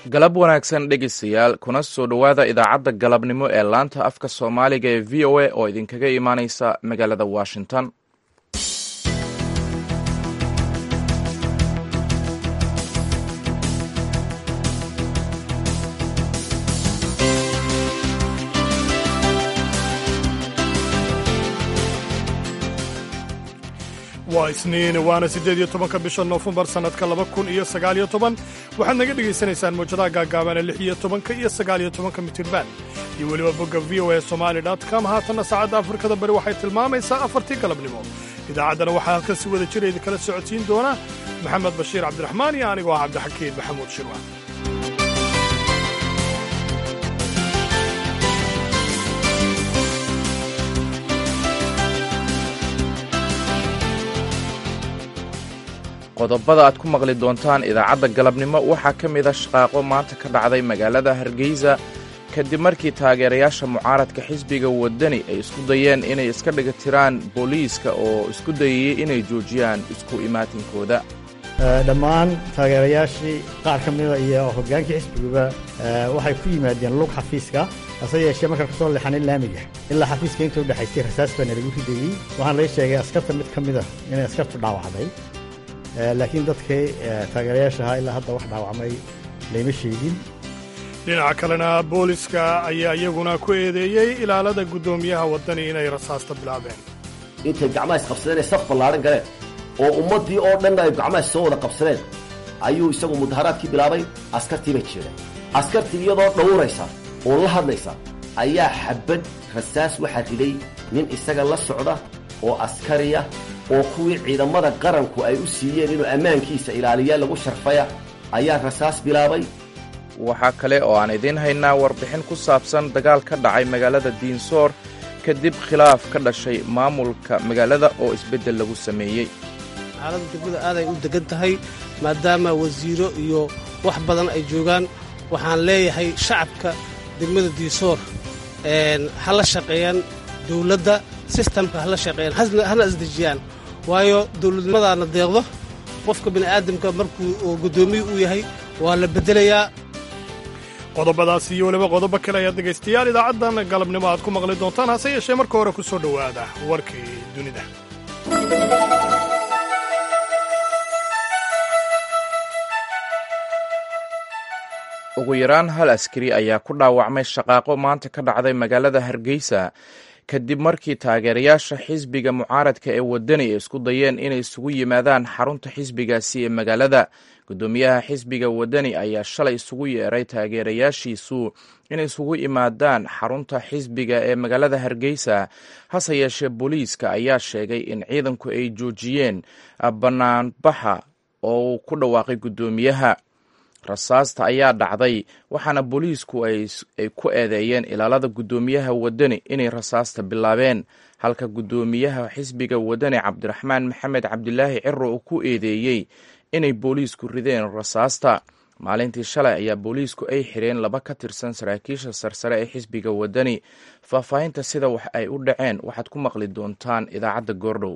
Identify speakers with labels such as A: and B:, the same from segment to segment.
A: galab wanaagsan dhegeystayaal kuna soo dhowaada idaacadda galabnimo ee laanta afka soomaaliga ee v o a oo idinkaga imaaneysa magaalada washington
B: waa isniin waana siddeed iyo tobanka bisha noofembar sannadka laba kun iyo sagaaliyo toban waxaad naga dhegaysanaysaan mawjadaha gaagaaban ee lix iyo tobanka iyo sagaaliyo tobanka mitirban iyo weliba bogga v o a somali com haatanna saacadda afrikada bari waxay tilmaamaysaa afartii galabnimo idaacaddana waxaa halkan si wada jira idinkala socodsiin doona maxamed bashiir cabdiraxmaan iyo anigoo ah cabdixakiin maxamuud shirwa
A: qodobada aad ku maqli doontaan idaacadda galabnimo waxaa ka mida shaqaaqo maanta ka dhacday magaalada hargeysa kadib markii taageerayaasha mucaaradka xisbiga waddani ay isku dayeen inay iska dhiga tiraan booliiska oo isku dayayey inay joojiyaan isku imaatinkooda
C: dhammaan taageerayaashii qaar ka mida iyo hoggaankii xisbiguba waxay ku yimaadeen lug xafiiska hase yeeshee markaan kasoo leexanin laamiga ilaa xafiiska inta u dhexaysay rasaas baana lagu ridayey waxaan laga sheegay askarta mid ka mida inay askartu dhaawacday laakiin dadkii taageerayaasha ahaa ilaa hadda wax dhaawacmay layma sheegin
B: dhinaca kalena booliska ayaa iyaguna ku eedeeyey ilaalada guddoomiyaha waddani inay rasaasta bilaabeen
D: intay gacmaha isqabsadeen ay saf ballaaran galeen oo ummaddii oo dhanna ay gacmaha soo wada qabsadeen ayuu isagu mudaharaadkii bilaabay askartii bay jeedeen askartii iyadoo dhowraysa oo la hadlaysa ayaa xabad rasaas waxaa riday nin isaga la socda oo askariya oo kuwii ciidamada qaranku ay u siiyeen inuu ammaankiisa ilaaliya lagu sharfaya ayaa rasaas bilaabay
A: waxaa kale oo aan idiin haynaa warbixin ku saabsan dagaal ka dhacay magaalada diinsoor kadib khilaaf ka dhashay maamulka magaalada oo isbeddel lagu sameeyey
E: xaaladda degmada aaday u degan tahay maadaama wasiiro iyo wax badan ay joogaan waxaan leeyahay shacabka degmada diinsoor ha la shaqeeyaan dowladda sistamka hala shaqeeyaan hana isdejiyaan waayo dowladnimadaana deeqdo qofka bini'aadamka markuu oo guddoomiye uu yahay waa la beddelayaa
B: qodobadaas iyo weliba qodobo kale ayaad dhegaystayaal idaacaddan galabnimo aad ku maqli doontaan hase yeeshee marka hore ku soo dhowaada warkii dunida
A: ugu yaraan hal askari ayaa ku dhaawacmay shaqaaqo maanta ka dhacday magaalada hargeysa kadib markii taageerayaasha xisbiga mucaaradka ee waddani ay isku dayeen inay isugu yimaadaan xarunta xisbigaasi ee magaalada guddoomiyaha xisbiga waddani ayaa shalay isugu yeeray taageerayaashiisu inay isugu imaadaan xarunta xisbiga ee magaalada hargeysa hase yeeshee booliiska ayaa sheegay in ciidanku ay joojiyeen bannaanbaxa oo uu ku dhawaaqay guddoomiyaha rasaasta ayaa dhacday waxaana booliisku ay ku eedeeyeen ilaalada guddoomiyaha waddani inay rasaasta bilaabeen halka guddoomiyaha xisbiga waddani cabdiraxmaan maxamed cabdilaahi ciro uu ku eedeeyey inay booliisku rideen rasaasta maalintii shalay ayaa booliisku ay xireen laba ka tirsan saraakiisha sarsare ee xisbiga waddani faahfaahinta sida wax ay u dhaceen waxaad ku maqli doontaan idaacadda goordhow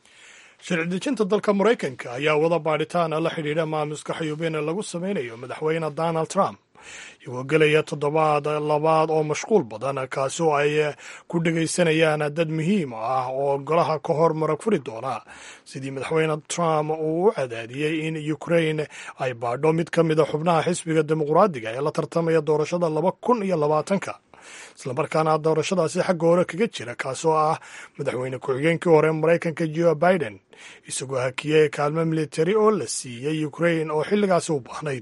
B: sharci dejinta dalka maraykanka ayaa wada baadhitaana la xidhiidha maamuska xayuubeen lagu samaynayo madaxweyne donald trump iyagoo gelaya toddobaad labaad oo mashquul badan kaasi oo ay ku dhegaysanayaan dad muhiim ah oo golaha ka hor marag furi doona sidii madaxweyne trump uu u cadaadiyey in ukrain ay baadho mid ka mida xubnaha xisbiga dimuqraadiga ee la tartamaya doorashada laba kun iyo labaatanka islamarkaana doorashadaasi xagga hore kaga jira kaasoo ah madaxweyne ku-xigeenkii hore maraykanka joe biden isagoo hakiyey kaalmo militari oo la siiyey ukrain oo xilligaasi u baahnayd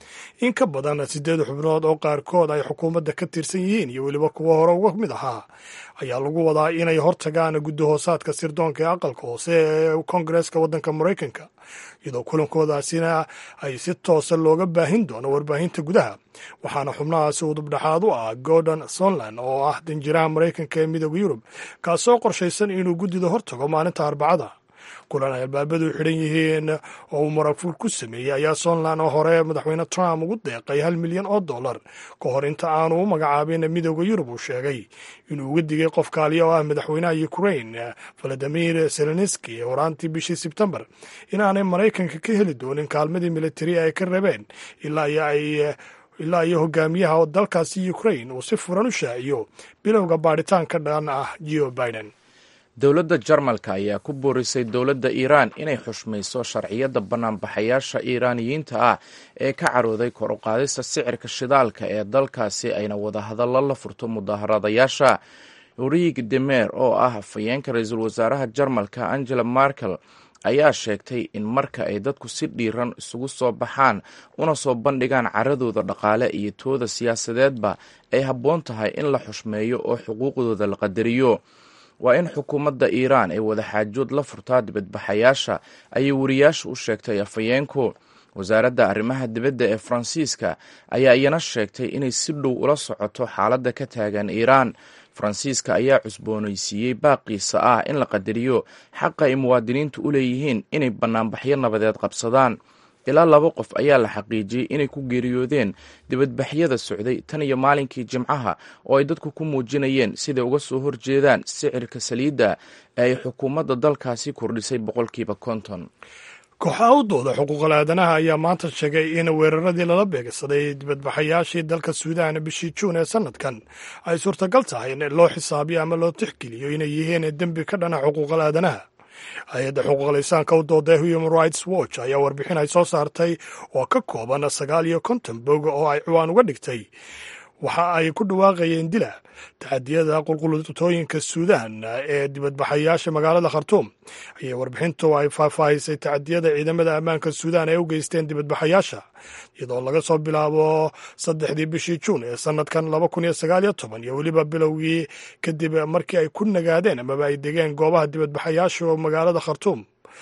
B: in ka badan siddeed xubnood oo qaarkood ay xukuumadda ka tirsan yihiin iyo weliba kuwo hore uga mid ahaa ayaa lagu wadaa inay hortagaan guddi hoosaadka sirdoonka ee aqalka hoose ee kongareeska waddanka maraykanka iyadoo kulankoodaasina ay si toosa looga baahin doono warbaahinta gudaha waxaana xubnahaasi udubdhexaad u ah gordon sonland oo ah danjiraha maraykanka ee midooda yurub kaasoo qorshaysan inuu guddida hortago maalinta arbacada kulan ay albaabadu xidhan yihiin oo uu maragfur ku sameeyey ayaa somalilan oo hore madaxweyne trump ugu deeqay hal milyan oo dollar ka hor inta aanu u magacaabin midooda yurub uu sheegay inuu uga digay qof kaaliya oo ah madaxweynaha ukraine valadimir zelenski horaantii bishii sebtembar inaanay maraykanka ka heli doonin kaalmadii militari ay ka rabeen ilaa iyo ay ilaa iyo hogaamiyaha dalkaasi ukrain uu si furan u shaaciyo bilowga baadhitaanka dhan ah geo biden
A: dowladda jarmalka ayaa ku boorisay dowladda iiraan inay xushmayso sharciyadda banaanbaxayaasha iiraaniyiinta ah ee ka carooday kor u qaadista sicirka shidaalka ee dalkaasi ayna wadahadallo la furto mudaharadayaasha uriig demer oo ah afhayeenka ra-iisul wasaaraha jarmalka angela markel ayaa sheegtay in marka ay dadku si dhiiran isugu soo baxaan una soo bandhigaan caradooda dhaqaale iyo tooda siyaasadeedba ay habboon tahay in la xushmeeyo oo xuquuqdooda la qadariyo waa in xukuumadda iiraan ay wadaxaajood la furtaa dibadbaxayaasha ayay wariyaasha u sheegtay afhayeenku wasaaradda arrimaha dibadda ee faransiiska ayaa iyana sheegtay inay si dhow ula socoto xaaladda ka taagan iiraan faransiiska ayaa cusboonaysiiyey baaqiisa ah in la qadariyo xaqa ay muwaadiniintu u leeyihiin inay bannaanbaxyo nabadeed qabsadaan ilaa laba qof ayaa la xaqiijiyey inay ku geeriyoodeen dibadbaxyada socday tan iyo maalinkii jimcaha oo ay dadku ku muujinayeen siday uga soo horjeedaan sicirka saliidda ee ay xukuumadda dalkaasi kordhisay boqolkiiba konton
B: kooxaha u dooda xuquuqal aadanaha ayaa maanta sheegay in weeraradii lala beegsaday dibadbaxayaashii dalka suudaan bishii juun ee sanadkan ay suurtagal tahay in loo xisaabiyo ama loo tixgeliyo inay yihiin dembi ka dhana xuquuqal aadanaha hay-adda xuquuqal insaanka u dooda human rights watch ayaa warbixin ay soo saartay oo ka kooban sagaal iyo konton bog oo ay ciwaan uga dhigtay waxa ay ku dhawaaqayeen dila taxadiyada qulqulutooyinka suudaan ee dibadbaxayaasha magaalada khartuum ayay warbixintu ay faahfaahisay tacadiyada ciidamada ammaanka suudaan ay u geysteen dibadbaxayaasha iyadoo laga soo bilaabo saddexdii bishii juun ee sanadkan laba kun iyo sagaal iyo toban iyo weliba bilowgii kadib markii ay ku nagaadeen amaba ay degeen goobaha dibadbaxayaasha magaalada khartuum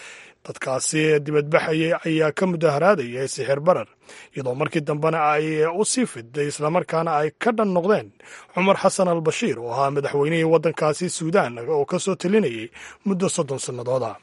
B: dadkaasi dibadbaxayay ayaa ka mudaharaadayay sixir barar iyadoo markii dambena ay u sii fiday islamarkaana ay ka dhan noqdeen cumar xasan al bashiir oo ahaa madaxweynihii waddankaasi suudaan oo ka soo talinayay muddo soddon sannadooda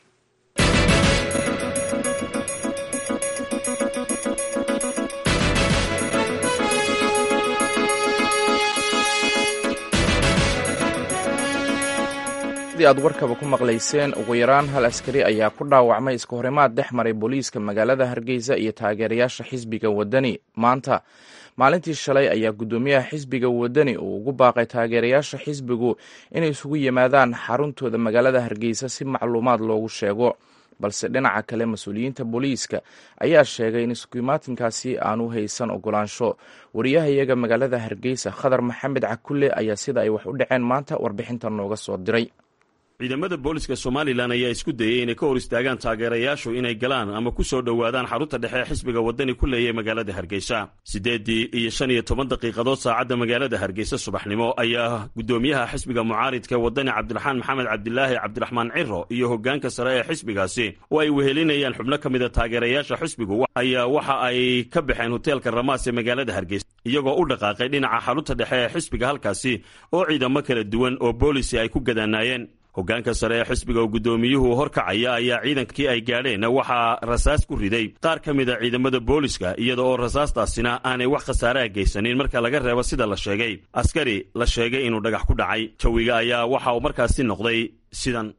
A: aad warkaba ku maqlayseen ugu yaraan hal askari ayaa ku dhaawacmay iska horimaad dhex maray booliiska magaalada hargeysa iyo taageerayaasha xisbiga wadani maanta maalintii shalay ayaa guddoomiyaha xisbiga wadani uu ugu baaqay taageerayaasha xisbigu inay isugu yimaadaan xaruntooda magaalada hargeysa si macluumaad loogu sheego balse dhinaca kale mas-uuliyiinta booliiska ayaa sheegay in iskuimaatinkaasi aanu haysan ogolaansho wariyahayaga magaalada hargeysa khadar maxamed cakulle ayaa sida ay wax u dhaceen maanta warbixintan nooga soo diray
F: ciidamada booliska somalilan ayaa isku dayey inay ka hor istaagaan taageerayaashu inay galaan ama ku soo dhowaadaan xarunta dhexe ee xisbiga wadani ku leeyahay magaalada hargeysa siddeeddii iyo shan iyo toban daqiiqadood saacadda magaalada hargeysa subaxnimo ayaa guddoomiyaha xisbiga mucaaridka wadani cabdiraxmaan maxamed cabdilaahi cabdiraxmaan ciro iyo hoggaanka sare ee xisbigaasi oo ay wehelinayaan xubno ka mida taageerayaasha xisbigu ayaa waxa ay ka baxeen hoteelka ramaas ee magaalada hargeysa iyagoo u dhaqaaqay dhinaca xarunta dhexe ee xisbiga halkaasi oo ciidamo kala duwan oo boolisi ay ku gadaanaayeen hoggaanka sare ee xisbiga oo guddoomiyuhu horkacaya ayaa ciidankii ay gaadheen waxaa rasaas ku riday qaar ka mid a ciidamada booliska iyada oo rasaastaasina aanay wax khasaaraha geysanin marka laga reebo sida la sheegay askari la sheegay inuu dhagax ku dhacay jawiga ayaa waxa uu markaasi noqday sidan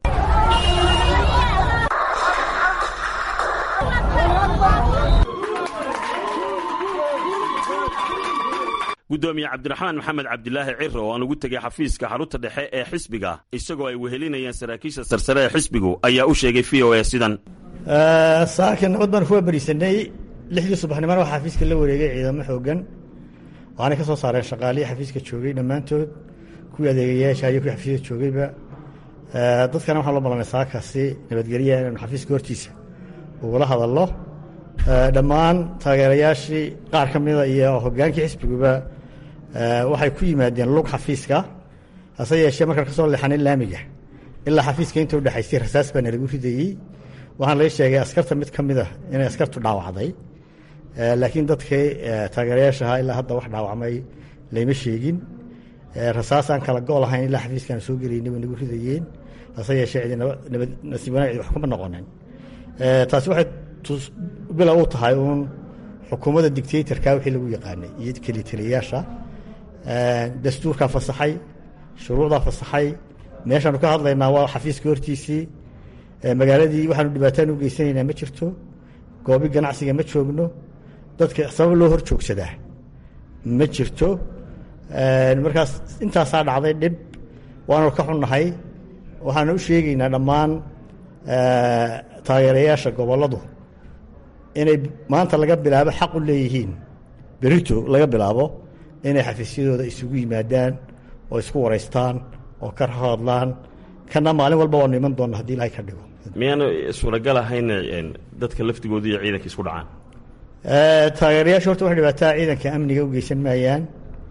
F: guddoomiye cabdiraxmaan maxamed cabdilaahi ciro oo aan ugu tegay xafiiska xarunta dhexe ee xisbiga isagoo ay wehelinayaan saraakiisha sarsare ee xisbigu ayaa u sheegay v o a sidan
C: saaka nabad baan kuwa berisanay lixdii subaxnimona waxaa xafiiska la wareegay ciidamo xoogan waxaanay ka soo saareen shaqaalihii xafiiska joogay dhammaantood kuwii adeegayaasha iyo kuwii xafiiska joogayba dadkana waxaan loo ballanay saakaasi nabadgelya inaanu xafiiska hortiisa ugula hadallo dhammaan taageerayaashii qaar ka mida iyo hoggaankii xisbiguba waxay ku yimaadeen lug xafiiska hase yeeshee markaan ka soo leexanin laamiga ilaa xafiiska inta udhexaysay rasaas baana lagu ridayey waxaan laga sheegay askarta mid ka mid a inay askartu dhaawacday laakiin dadkii taageerayaasha ahaa ilaa hadda wax dhaawacmay layma sheegin rasaasaan kala go' lahayn ilaa xafiiskaan soo gelaynay way nagu ridayeen hase yeeshee cidi nasiib wanaag cidi wax kuma noqonin taasi waxay bila u tahay uun xukuumadda dictatorka wixii lagu yaqaanay iyo kelitaliyayaasha dastuurkaa fasaxay shuruucdaa fasaxay meeshaanu ka hadlaynaa waa xafiiska hortiisii magaaladii waxaanu dhibaataan u geysanaynaa ma jirto goobi ganacsiga ma joogno dadka sabab loo hor joogsadaa ma jirto markaas intaasaa dhacday dhib waanu ka xunnahay waxaanu u sheegaynaa dhammaan taageerayaasha gobolladu inay maanta laga bilaabo xaq u leeyihiin berito laga bilaabo inay xafiisyadooda isugu yimaadaan oo isku waraystaan oo ka hadlaan kana maalin walba waanu iman doonna hadii ilahay ka dhigo
F: miyaanu suuragal ahayn dadka laftigooda iyo ciidanka isku dhacaan
C: taageerayaashu horta wax dhibaataa ciidanka amniga u geysan maayaan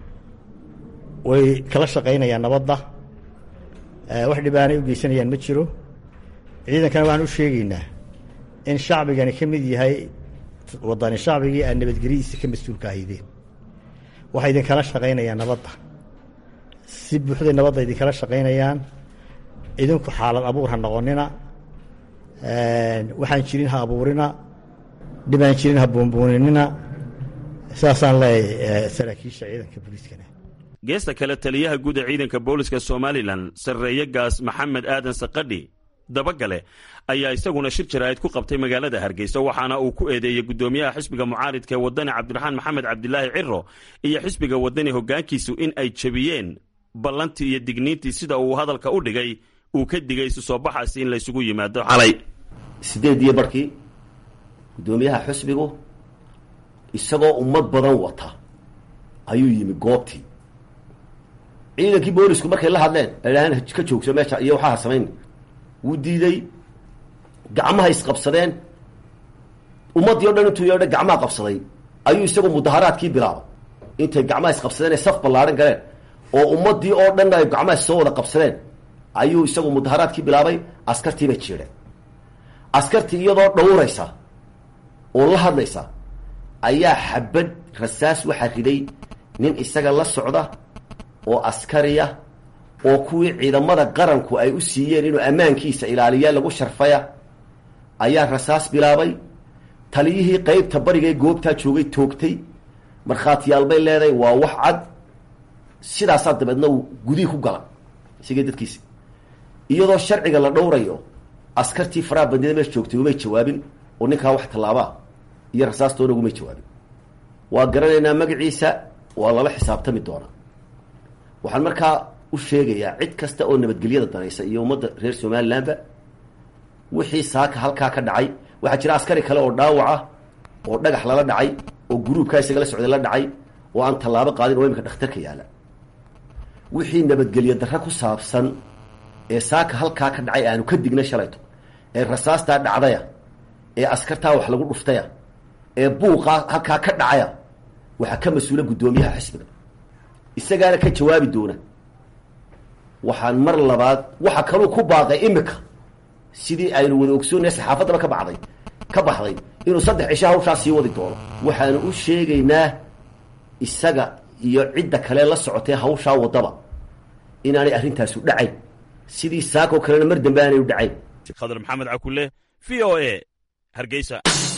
C: way kala shaqaynayaan nabadda wax dhibaanay u geysanayaan ma jiro ciidankana waxaan u sheegaynaa in shacbigani ka mid yahay wadani shacbigii aad nabadgelyadiisa ka mas-uulka ahaydeen waxay idinkala shaqaynayaan nabadda si buuxday nabadda idinkala shaqaynayaan idinku xaalad abuur ha noqonina waxaan jirin ha abuurina dhibaan jirin ha buunbuuninina saasaan leeyahay saraakiisha ciidanka booliiskana
F: geesta kale taliyaha guud ee ciidanka booliska somalilan sarreeye gaas maxamed aadan sakadhi dabagale ayaa isaguna shir jaraa'id ku qabtay magaalada hargeysa waxaana uu ku eedeeyey guddoomiyaha xisbiga mucaaridka ee waddani cabdiraxmaan maxamed cabdilaahi ciro iyo xisbiga waddani hoggaankiisu in ay jebiyeen ballantii iyo digniintii sida uu hadalka u dhigay uu ka digay isu soo baxaasi in laysugu yimaado xalay
D: sideediyo barhkii guddoomiyaha xisbigu isagoo ummad badan wata ayuu yimi goobtii ciidankii boolisku markay la hadleen aydhaaheen ka joogso meesha iyo waxaa ha samayn wuu diiday gacmaha isqabsadeen ummaddii o dhan intuu yeedha gacmaha qabsaday ayuu isagu mudaharaadkii bilaabay intay gacmaha isqabsadeen ay saf ballaadhan galeen oo ummaddii oo dhan ay gacmaha soo wada qabsadeen ayuu isagu mudaharaadkii bilaabay askartii bay jiidheen askartii iyadoo dhawraysa oo la hadlaysa ayaa xabad rasaas waxaa riday nin isaga la socda oo askariya oo kuwii ciidamada qaranku ay u siiyeen inuu ammaankiisa ilaaliya lagu sharfaya ayaa rasaas bilaabay taliyihii qeybta bariga ee goobtaa joogay toogtay markhaatiyaal bay leedahay waa wax cad sidaasaa dabeedna uu gudihii ku gala isagii dadkiisi iyadoo sharciga la dhowrayo askartii faraha bandida meesha joogtay umay jawaabin oo ninkaa wax tallaabaa iyo rasaastoona ugumay jawaabin waa garanaynaa magaciisa waa lala xisaabtami doonaa waxaan markaa u sheegayaa cid kasta oo nabadgelyada danaysa iyo ummadda reer somalilandba wixii saaka halkaa ka dhacay waxaa jira askari kale oo dhaawaca oo dhagax lala dhacay oo guruubkaa isaga la socday la dhacay oo aan tallaabo qaadin oo imika dhakhtarka yaalla wixii nabadgelyo darre ku saabsan ee saaka halkaa ka dhacay aanu ka dignay shalayto ee rasaastaa dhacdaya ee askartaa wax lagu dhuftaya ee buuqaa halkaa ka dhacaya waxaa ka mas-uula guddoomiyaha xisbiga isagaana ka jawaabi doona waxaan mar labaad waxa kaluu ku baaqay imika sidii aynu wada ogsoonaya saxaafaddaba ka baxday ka baxday inuu saddex cisho hawshaa sii wadi doono waxaanu u sheegaynaa isaga iyo cidda kale la socotee hawshaa waddaba inaanay arrintaasu dhacayn sidii saakoo kalena mar dambe aanay u dhacayn
F: khadar maxamed cakule v o e hargeysa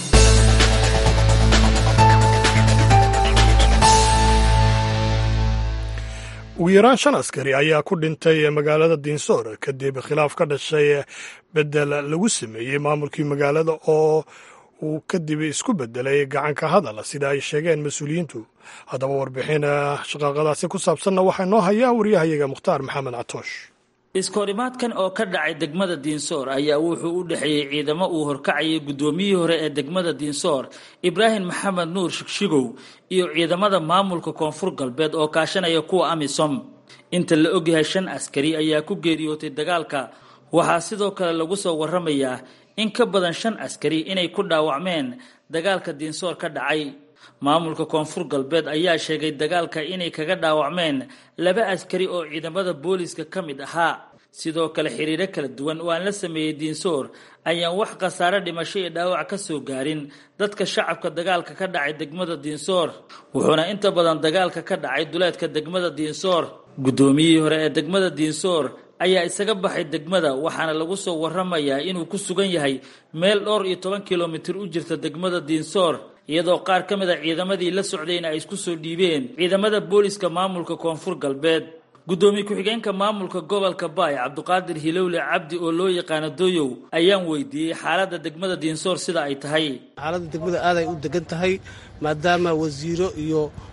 B: ugu yaraan shan askari ayaa ku dhintay magaalada diinsoor kadib khilaaf ka dhashay bedel lagu sameeyey maamulkii magaalada oo uu kadib isku bedelay gacanka hadal sida ay sheegeen mas-uuliyiintu haddaba warbixin shaqaaqadaasi ku saabsanna waxaa noo hayaa wariyahayaga mukhtaar maxamed catoosh
G: iskoorimaadkan oo ka dhacay degmada diinsoor ayaa wuxuu u dhexeeyey ciidamo uu horkacayay guddoomiyihii hore ee degmada diinsoor ibraahim maxamed nuur shigshigow iyo ciidamada maamulka koonfur galbeed oo kaashanaya kuwa amisom inta la ogyahay shan askari ayaa ku geeriyootay dagaalka waxaa sidoo kale lagu soo waramayaa in ka badan shan askari inay ku dhaawacmeen dagaalka diinsoor ka dhacay maamulka koonfur galbeed ayaa sheegay dagaalka inay kaga dhaawacmeen laba askari oo ciidamada booliska ka mid ahaa sidoo kale xiriiro kala duwan oo aan la sameeyey diinsoor ayaan wax khasaare dhimasho iyo dhaawac ka soo gaarin dadka shacabka dagaalka ka dhacay degmada diinsoor wuxuuna inta badan dagaalka ka dhacay duleedka degmada diinsoor guddoomiyihii hore ee degmada diinsoor ayaa isaga baxay degmada waxaana lagu soo waramayaa inuu ku sugan yahay meel dhowr iyo toban kilomitir u jirta degmada diinsoor iyadoo qaar ka mid a ciidamadii la socdayna ay isku soo dhiibeen ciidamada booliska maamulka koonfur galbeed guddoomiye ku-xigeenka maamulka gobolka baay cabduqaadir hilowle cabdi oo loo yaqaano doyow ayaan weydiiyey xaaladda degmada diinsoor sida ay tahay
E: xaaladda degmada aaday u degan tahay maadaama wasiiro iyo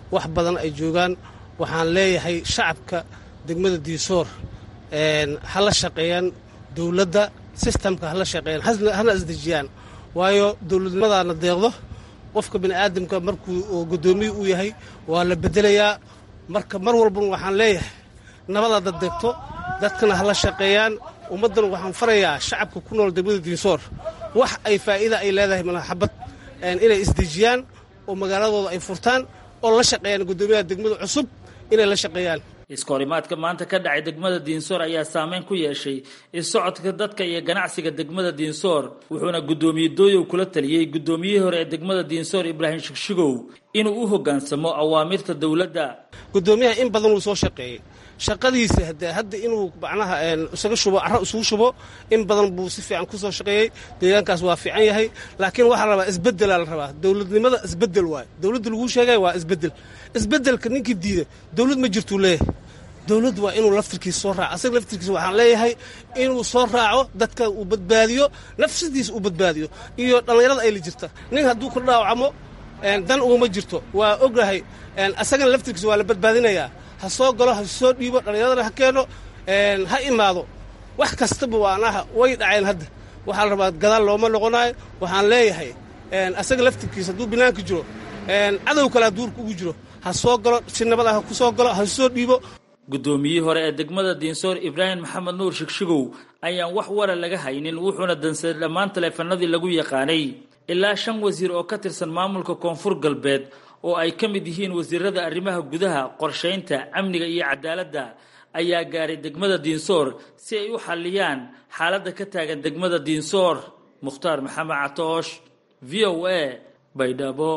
E: wax badan ay joogaan waxaan leeyahay shacabka degmada diisoor ha la shaqeeyaan dowladda sistamka hala shaqeeyaan hana isdejiyaan waayo dowladnimadaana deeqdo qofka bini aadamka markuu guddoomiye uu yahay waa la bedelayaa marka mar walbana waxaan leeyahay nabadaada deegto dadkana hala shaqeeyaan ummaddana waxaan farayaa shacabka ku nool degmada diinsoor wax ay faa'iida ay leedahay malaxabad inay isdejiyaan oo magaaladooda ay furtaan oo la shaqeeyaan guddoomiyaha degmada cusub inay la shaqeeyaan
G: iskahorimaadka maanta ka dhacay degmada diinsoor ayaa saameyn ku yeeshay isocodka dadka iyo ganacsiga degmada diinsoor wuxuuna guddoomiye dooyow kula taliyey guddoomiyihii hore ee degmada diinsoor ibraahim shigshigow inuu u hoggaansamo awaamirta dowladda
E: guddoomiyaha in badan wuu soo shaqeeyey shaqadiisa hade hadda inuu macnaha isaga shubo carro isugu shubo in badan buu si fiican ku soo shaqeeyey deegaankaas waa fiican yahay laakiin waxaa la rabaa isbeddelaa la rabaa dowladnimada isbeddel waayo dowladda laguu sheegaya waa isbeddel isbeddelka ninkii diida dowlad ma jirtuu leeyahay dowladdu waa inuu laftirkiisa soo raaco asaga laftirkiisa waxaan leeyahay inuu soo raaco dadka uu badbaadiyo nafsadiisa uu badbaadiyo iyo dhallinyarada ay la jirta nin hadduu ku dhaawacmo dan uguma jirto waa ogahay asagana laftirkiisa waa la badbaadinayaa ha soo galo ha soo dhiibo dhallinyaradana ha keeno ha imaado wax kastaba waanaha way dhaceen hadda waxaa la rabaa gadaal looma noqonayo waxaan leeyahay asaga laftirkiisa hadduu banaanka jiro cadow kalea duurka ugu jiro ha soo galo si nabada ha ku soo galo ha soo dhiibo
G: guddoomiyihii hore ee degmada diinsoor ibraahim maxamed nuur shigshigow ayaan wax wara laga haynin wuxuuna dansaday dhammaan taleefanadii lagu yaqaanay ilaa shan wasiir oo ka tirsan maamulka koonfur galbeed oo ay ka mid yihiin wasiirada arrimaha gudaha qorshaynta amniga iyo cadaaladda ayaa gaaray degmada diinsoor si ay u xalliyaan xaaladda ka taagan degmada diinsoor mukhtaar maxamed catoosh v o a baydhabo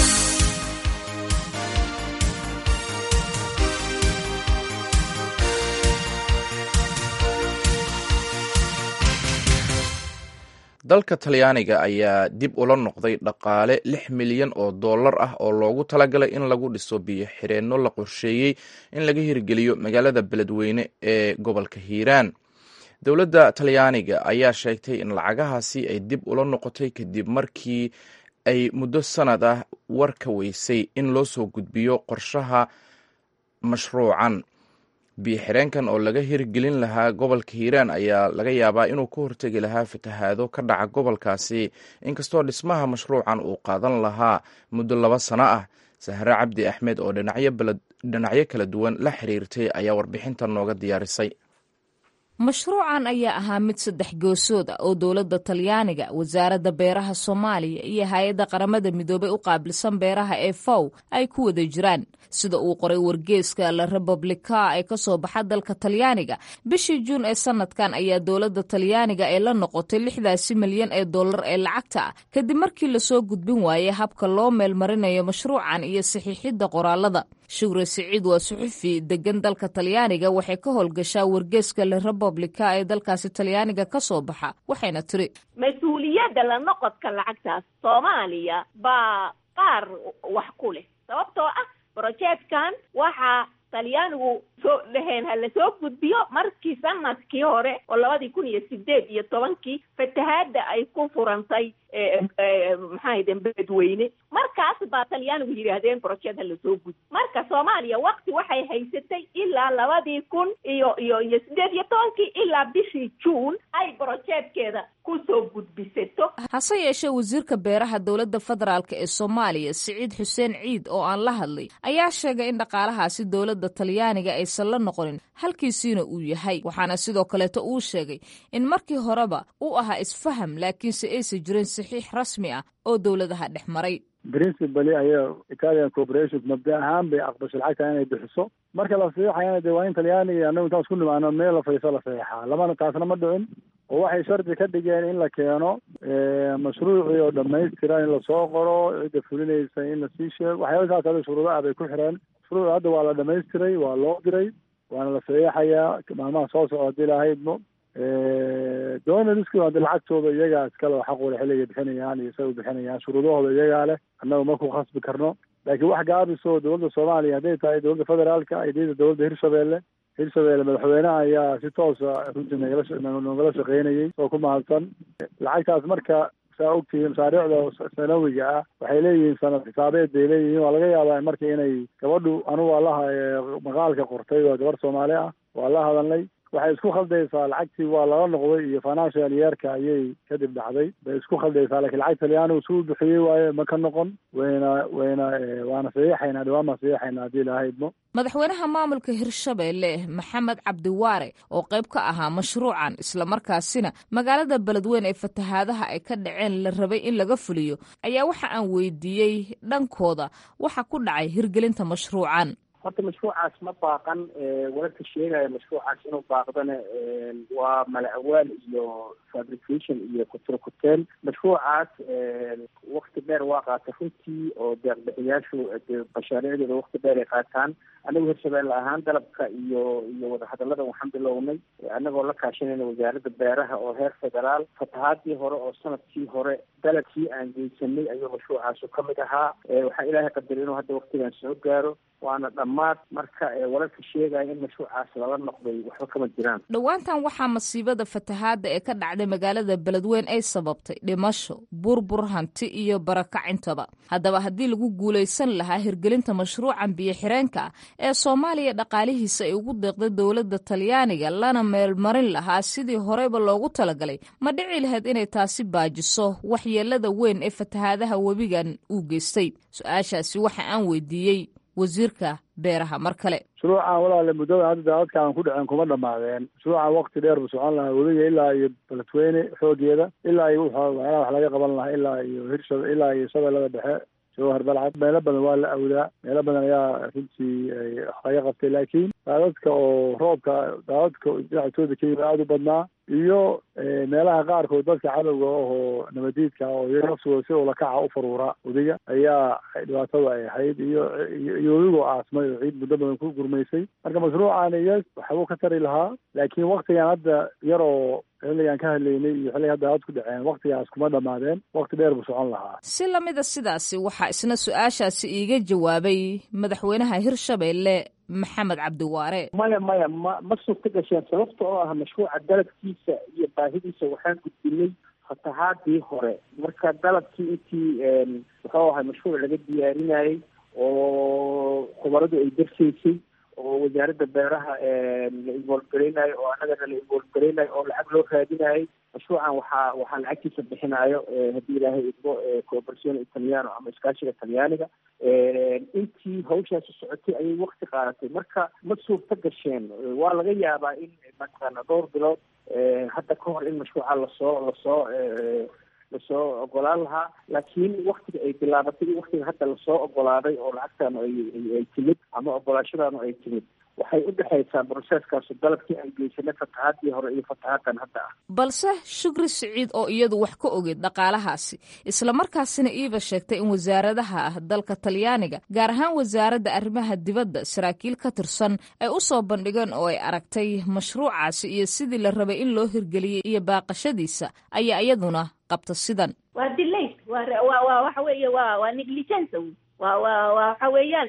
A: dalka talyaaniga ayaa dib ula noqday dhaqaale lix milyan oo dollar ah oo loogu talagalay in lagu dhiso biyo xireenno la qorsheeyey in laga hirgeliyo magaalada beledweyne ee gobolka hiiraan dowladda talyaaniga ayaa sheegtay in lacagahaasi ay dib ula noqotay kadib markii ay muddo sanad ah war ka weysay in loo soo gudbiyo qorshaha mashruucan biyo xireenkan oo laga hirgelin lahaa gobolka hiiraan ayaa laga yaabaa inuu ka hortegi lahaa fatahaado ka dhaca gobolkaasi inkastoo dhismaha mashruucan uu qaadan lahaa muddo laba sano ah sahre cabdi axmed oo dhinacyo kala duwan la xiriirtay ayaa warbixintan nooga diyaarisay
H: mashruucan ayaa ahaa mid saddex goosood ah oo dowladda talyaaniga wasaaradda beeraha soomaaliya iyo hay-adda qaramada midoobay u qaabilsan beeraha ee fow ay ku wada jiraan sida uu qoray wargeeska la republika ee ka soo baxa dalka talyaaniga bishii juun ee sanadkan ayaa dowladda talyaaniga ee la noqotay lixdaasi milyan ee dollar ee lacagta ah kadib markii lasoo gudbin waayey habka loo meelmarinayo mashruucan iyo saxiixidda qoraalada shugre siciid waa suxufi degan dalka talyaaniga waxay ka howlgashaa wargeeska la republika ee dalkaasi talyaaniga ka soo baxa waxayna tiri
I: mas-uuliyadda la noqodka lacagtaas soomaaliya baa qaar wax ku leh sababtoo ah brojeedkan waxaa talyaanigu soo dhaheen ha lasoo gudbiyo markii sanadkii hore oo labadii kun iyo sideed iyo tobankii fatahaadda ay ku furantay maxaahden beledweyne markaas baa talyaanigu yidhaahdeen brojeed ha lasoo gudbi marka soomaaliya wakti waxay haysatay ilaa labadii kun iyo iyo iyo sideed iyo tobankii ilaa bishii juun ay brojeedkeeda kusoo gudbisato
H: hase yeeshee wasiirka beeraha dowladda federaalk ee soomaaliya siciid xuseen ciid oo aan la hadlay ayaa sheegay in dhaqaalahaasi dowladda talyaaniga aysan la noqonin halkiisiina uu yahay waxaana sidoo kaleeto uu sheegay in markii horeba uu ahaa isfaham laakiinse aysan jirin saxiix rasmi ah oo dowladaha dhex maray
J: principally ayaa italian corporation mabda ahaan bay aqbashay lacagta inay bixiso marka la saxiixayana dee waa in talyaaniga anagu intaan isku nimaano meel la fadhiiso la saxiixaa lamana taasna ma dhicin oo waxay shardi ka dhigeen in la keeno mashruucii oo dhamaystiran in lasoo qoro cidda fulinaysa in lasii sheego waxyaaba saas ada shuruudo ah bay ku xireen mashruuc hadda waa la dhamaystiray waa loo diray waana la saxiixayaa maalmaha soo socda hadii lahaydmo donaliski hadda lacagtooda iyagaa iskale oo xaq wale xilligay bixinayaan iyo say u bixinayaan shuruudahooda iyagaa leh annagu ma ku khasbi karno laakiin wax gaabisoo dowladda soomaaliya hadday tahay dowladda federaalka idayda dowladda hirshabeelle hirshabeelle madaxweynaha ayaa si toosa runtii nagala nogala shaqeynayay oo ku mahadsan lacagtaas marka saa ogtihiin masaariicda sanawiga ah waxay leeyihiin sanad xisaabeed bay leeyihiin waa laga yaabaa marka inay gabadhu anugu waa laha maqaalka qortay waa gabar soomaali ah waa la hadalnay waxay isku khaldaysaa lacagtii waa lala noqday iyo financial yeerka ayay kadib dhacday bay isku khaldaysaa lakiin lacag talyaanigu suu bixiyey waaye ma ka noqon wayna wayna waana saxiixaynaa dhawaan baan saxiixaynaa haddii ilaha idmo
H: madaxweynaha maamulka hirshabeelle maxamed cabdiwaare oo qayb ka ahaa mashruucan islamarkaasina magaalada beledweyn ee fatahaadaha ay ka dhaceen la rabay in laga fuliyo ayaa waxa aan weydiiyey dhankooda waxa ku dhacay hirgelinta mashruucan
K: horta mashruucaas ma baaqan wararka sheegaya mashruucaas inuu baaqdana waa malacawaal iyo fabrication iyo kuturkuteen mashruucaas wakti dheer waa qaata runtii oo deeqbixiyaashu bashaariicdooda wakti dheer ay qaataan anagu hirshabeelle ahaan dalabka iyo iyo wadahadalada waxaan bilownay anagoo la kaashanayna wasaaradda beeraha oo heer federaal fatahaadii hore oo sanadkii hore dalabkii aan geysanay ayuu mashruucaasu ka mid ahaa waxaa ilaahay qadar inuu hadda waktigan soo gaaro waana dhammaad marka wararka sheegaya in mashruucaas lala noqday waxba kama jiraan
H: dhowaantan waxaa masiibada fatahaadda ee ka dhacday magaalada beledweyn ay sababtay dhimasho burbur hanti iyo barakacintaba haddaba haddii lagu guulaysan lahaa hirgelinta mashruucan biyo-xireenka ee soomaaliya dhaqaalihiisa ay ugu deeqday dowladda talyaaniga lana meelmarin lahaa sidii horeyba loogu talagalay ma dhici lahayd inay taasi baajiso waxyeelada weyn ee fatahaadaha webigan uu geystay su-aashaasi waxa aan weydiiyey wasiirka beeraha mar kale
J: mashruucan walaale muddada hadda daadadka aan ku dhaceen kuma dhamaadeen mashruucan wakti dheer buu socon lahaa webiga ilaa iyo beledweyne xoogeeda ilaa iyo waxyaalaha wax laga qaban lahaa ilaa iyo hirsha ilaa iyo shabeellada dhexe jawhar balcad meelo badan waa la awdaa meelo badan ayaa runtii wax laga qabtay laakiin daadadka oo roobka daadadka dhinactooda ka yimi aada u badnaa iyo meelaha qaarkood dadka cadowga ahoo nabadiidka oo iyaga naftooda si ulakaca u faruura wadiga ayaa dhibaatada ay ahayd iyo iyo webigoo aasmay oo ciid muddo badan ku gurmaysay marka mashruucan iyo waxbuu ka tari lahaa laakiin waktigan hadda yar oo xilligaan ka hadlaynay iyo xilliga hadda aad ku dhaceen waktigaas kuma dhamaadeen wakti dheer buu socon lahaa
H: si lamida sidaasi waxaa isna su-aashaasi iiga jawaabay madaxweynaha hirshabeelle maxamed cabdiwaare
K: maya maya ma ma suurta gasheen sababta oo ah mashruuca dalabkiisa iyo baahidiisa waxaan gudbinay fatahaadii hore marka dalabkii intii wuxuu ahay mashruuc laga diyaarinayay oo khubaradu ay darsaysay oo wasaaradda beeraha la involgareynayo oo annagana la involgareynayo oo lacag loo raadinayo mashruucan waxaa waxaa lacagtiisa bixinayo haddii ilaahay idmo cooperation italiano ama iskaashiga talyaaniga intii hawshaasi socotay ayay wakti qaadatay marka ma suurta gasheen waa laga yaabaa in mataqaana dhowr bilood hadda ka hor in mashruuca lasoo lasoo lasoo ogolaan lahaa laakiin waktiga ay bilaabatay iyo waktiga hadda lasoo ogolaaday oo lacagtaanu ay ay timid ama ogolaashadaanu ay timid waxay u dhexaysaa broseeskaasu dalabkii aan geysanay fatahaadii hore iyo fatahaaddan hadda ah
H: balse shukri siciid oo iyadu wax ka ogeed dhaqaalahaasi islamarkaasina iiba sheegtay in wasaaradaha ah dalka talyaaniga gaar ahaan wasaaradda arrimaha dibadda saraakiil ka tirsan ay u soo bandhigeen oo ay aragtay mashruucaasi iyo sidii la rabay in loo hirgeliyey iyo baaqashadiisa ayaa iyaduna qabta sidan
I: waa dilay waa waa waxa weeye waa waa negligence wa wa waxa weeyaan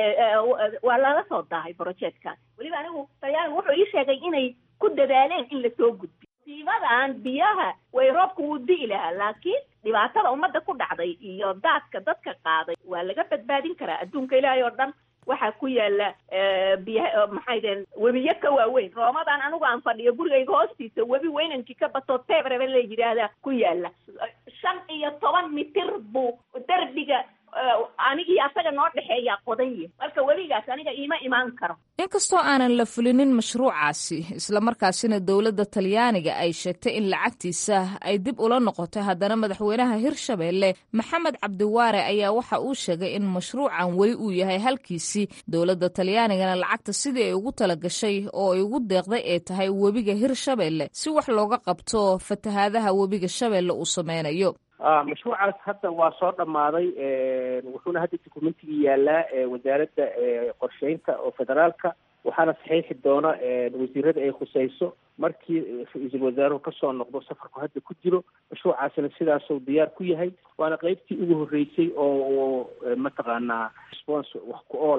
I: waa lala soo daahay projectkan weliba anigu talyaanigu wuxuu ii sheegay inay ku dadaaleen in lasoo gudbiyo siibadan biyaha way roobka wuu di'i lahaa laakiin dhibaatada ummadda ku dhacday iyo daadka dadka qaaday waa laga badbaadin karaa adduunka ilaahay oo dhan waxaa ku yaala biya maxay deen webiyo ka waaweyn roomadan anigu aan fadhiyo gurigayga hoostiisa webi weynankii ka batoo tebrebe la yidhaahdaa ku yaala shan iyo toban mitir buu derbiga anigii asaga noo dhexeeyaa qodanye marka weligaas aniga iima imaan karo
H: inkastoo aanan la fulinin mashruucaasi islamarkaasina dowladda talyaaniga ay sheegtay in lacagtiisa ay dib ula noqotay haddana madaxweynaha hirshabeelle maxamed cabdiwaare ayaa waxa uu sheegay in mashruucan weli uu yahay halkiisii dowladda talyaanigana lacagta sidii ay ugu talagashay oo ay ugu deeqday ay tahay webiga hirshabeelle si wax looga qabto fatahaadaha webiga shabeelle uu sameynayo
K: mashruucaas hadda waa soo dhammaaday wuxuuna hadda documentigii yaalaa wasaaradda qorsheynta oo federaalka waxaana saxiixi doona wasiirada ay khuseyso markii ra-iisul wasaaruhu kasoo noqdo safarku hadda ku jiro mashruucaasina sidaasuu diyaar ku yahay waana qeybtii ugu horreysay oo mataqaanaa response wax ku oola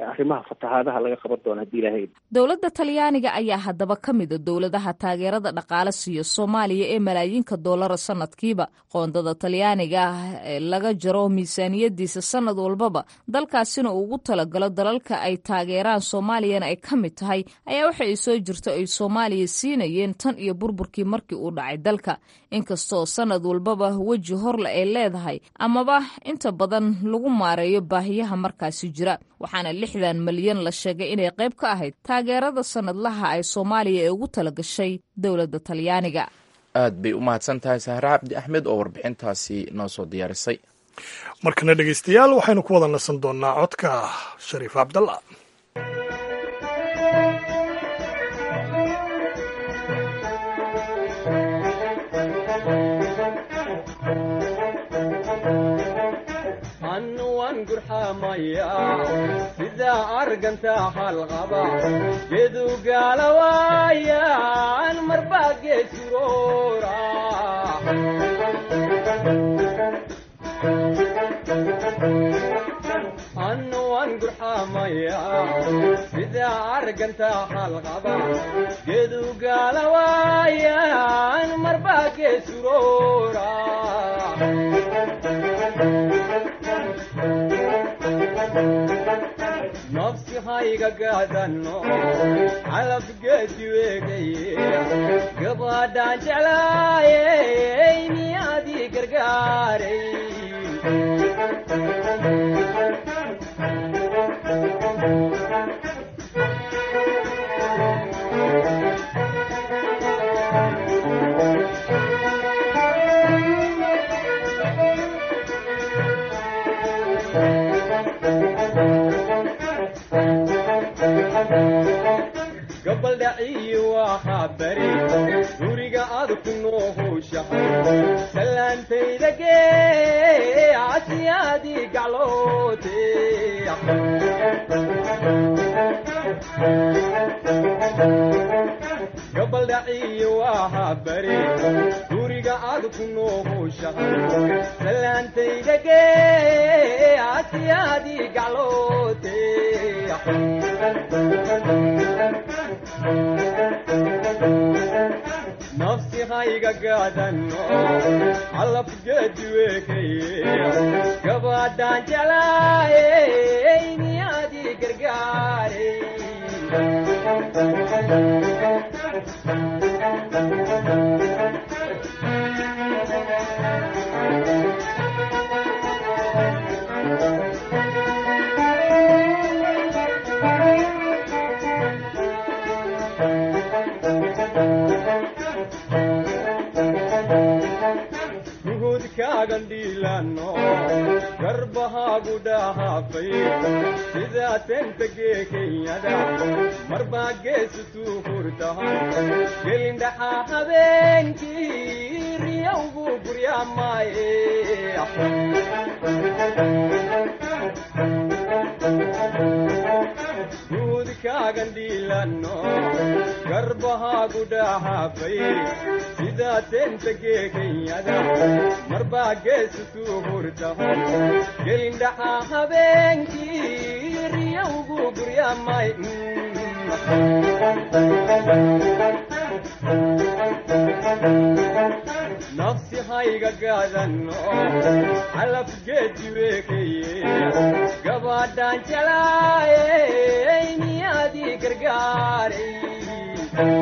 K: arrimaha fatahaadaha laga qaban doono haddii ilaahay
H: dowladda talyaaniga ayaa haddaba ka mida dowladaha taageerada dhaqaale siiya soomaaliya ee malaayiinka doolara sanadkiiba qoondada talyaaniga ah ee laga jaro miisaaniyadiisa sanad walbaba dalkaasina uu ugu talagalo dalalka ay taageeraan soomaaliyana ay ka mid tahay ayaa waxa ay soo jirto ay soomaaliya siinayeen tan iyo burburkii markii uu dhacay dalka inkastoo sanad walbaba weji horle ay leedahay amaba inta badan lagu maareeyo baahiyaha markaasi jira waxaana lixdan malyan la sheegay inay qayb ka ahayd taageerada sanadlaha ay soomaaliya ee ugu talagashay dowladda talyaaniga
A: aad bay u mahadsan tahay sahre cabdi axmed oo warbixintaasi noo soo diyaarisay
B: markana dhegaystayaal waxaynu ku wada nasan doonnaa codka shariif cabdalla
L: sida arganta halqaba gedu gaalawaayan marba geesuroora anuwan gurxamaya sida arganta halqaba gedu gaalawaayan marba geesuroora nafsi hayga gaadano calabgeedi weegaye gabadhaan jeclaayey miyaadii gargaaray gabaldhaciyi waa bari guriga aad ku noo howshahay salaantayda gee asiyaadii gacloote gabaldhaciyi waa bari guriga aad ku noo howshahay salaantayda gee asiyaadii gacloote nafsi hayga gaadano calabgeedi weekaye gabadhaan jeclaayey miyaadii gargaaray gandhiilano garbahaagu dhahaafay sidaa tentagee kenyada marbaa geesutuu hurtahan gelindhaxaa habeenkii riyowgu guryaamaaye guudkaagandhiilano garbahaagu dhahaafay sidaa tentagee kenyada marbaa geesutuu hurtahan gelindhaxaa habeenkii riyowgu guryaamay nafsi hayga gaadano calabgeedi weekaye gabadhaan jelaayey miyaadii gargaaray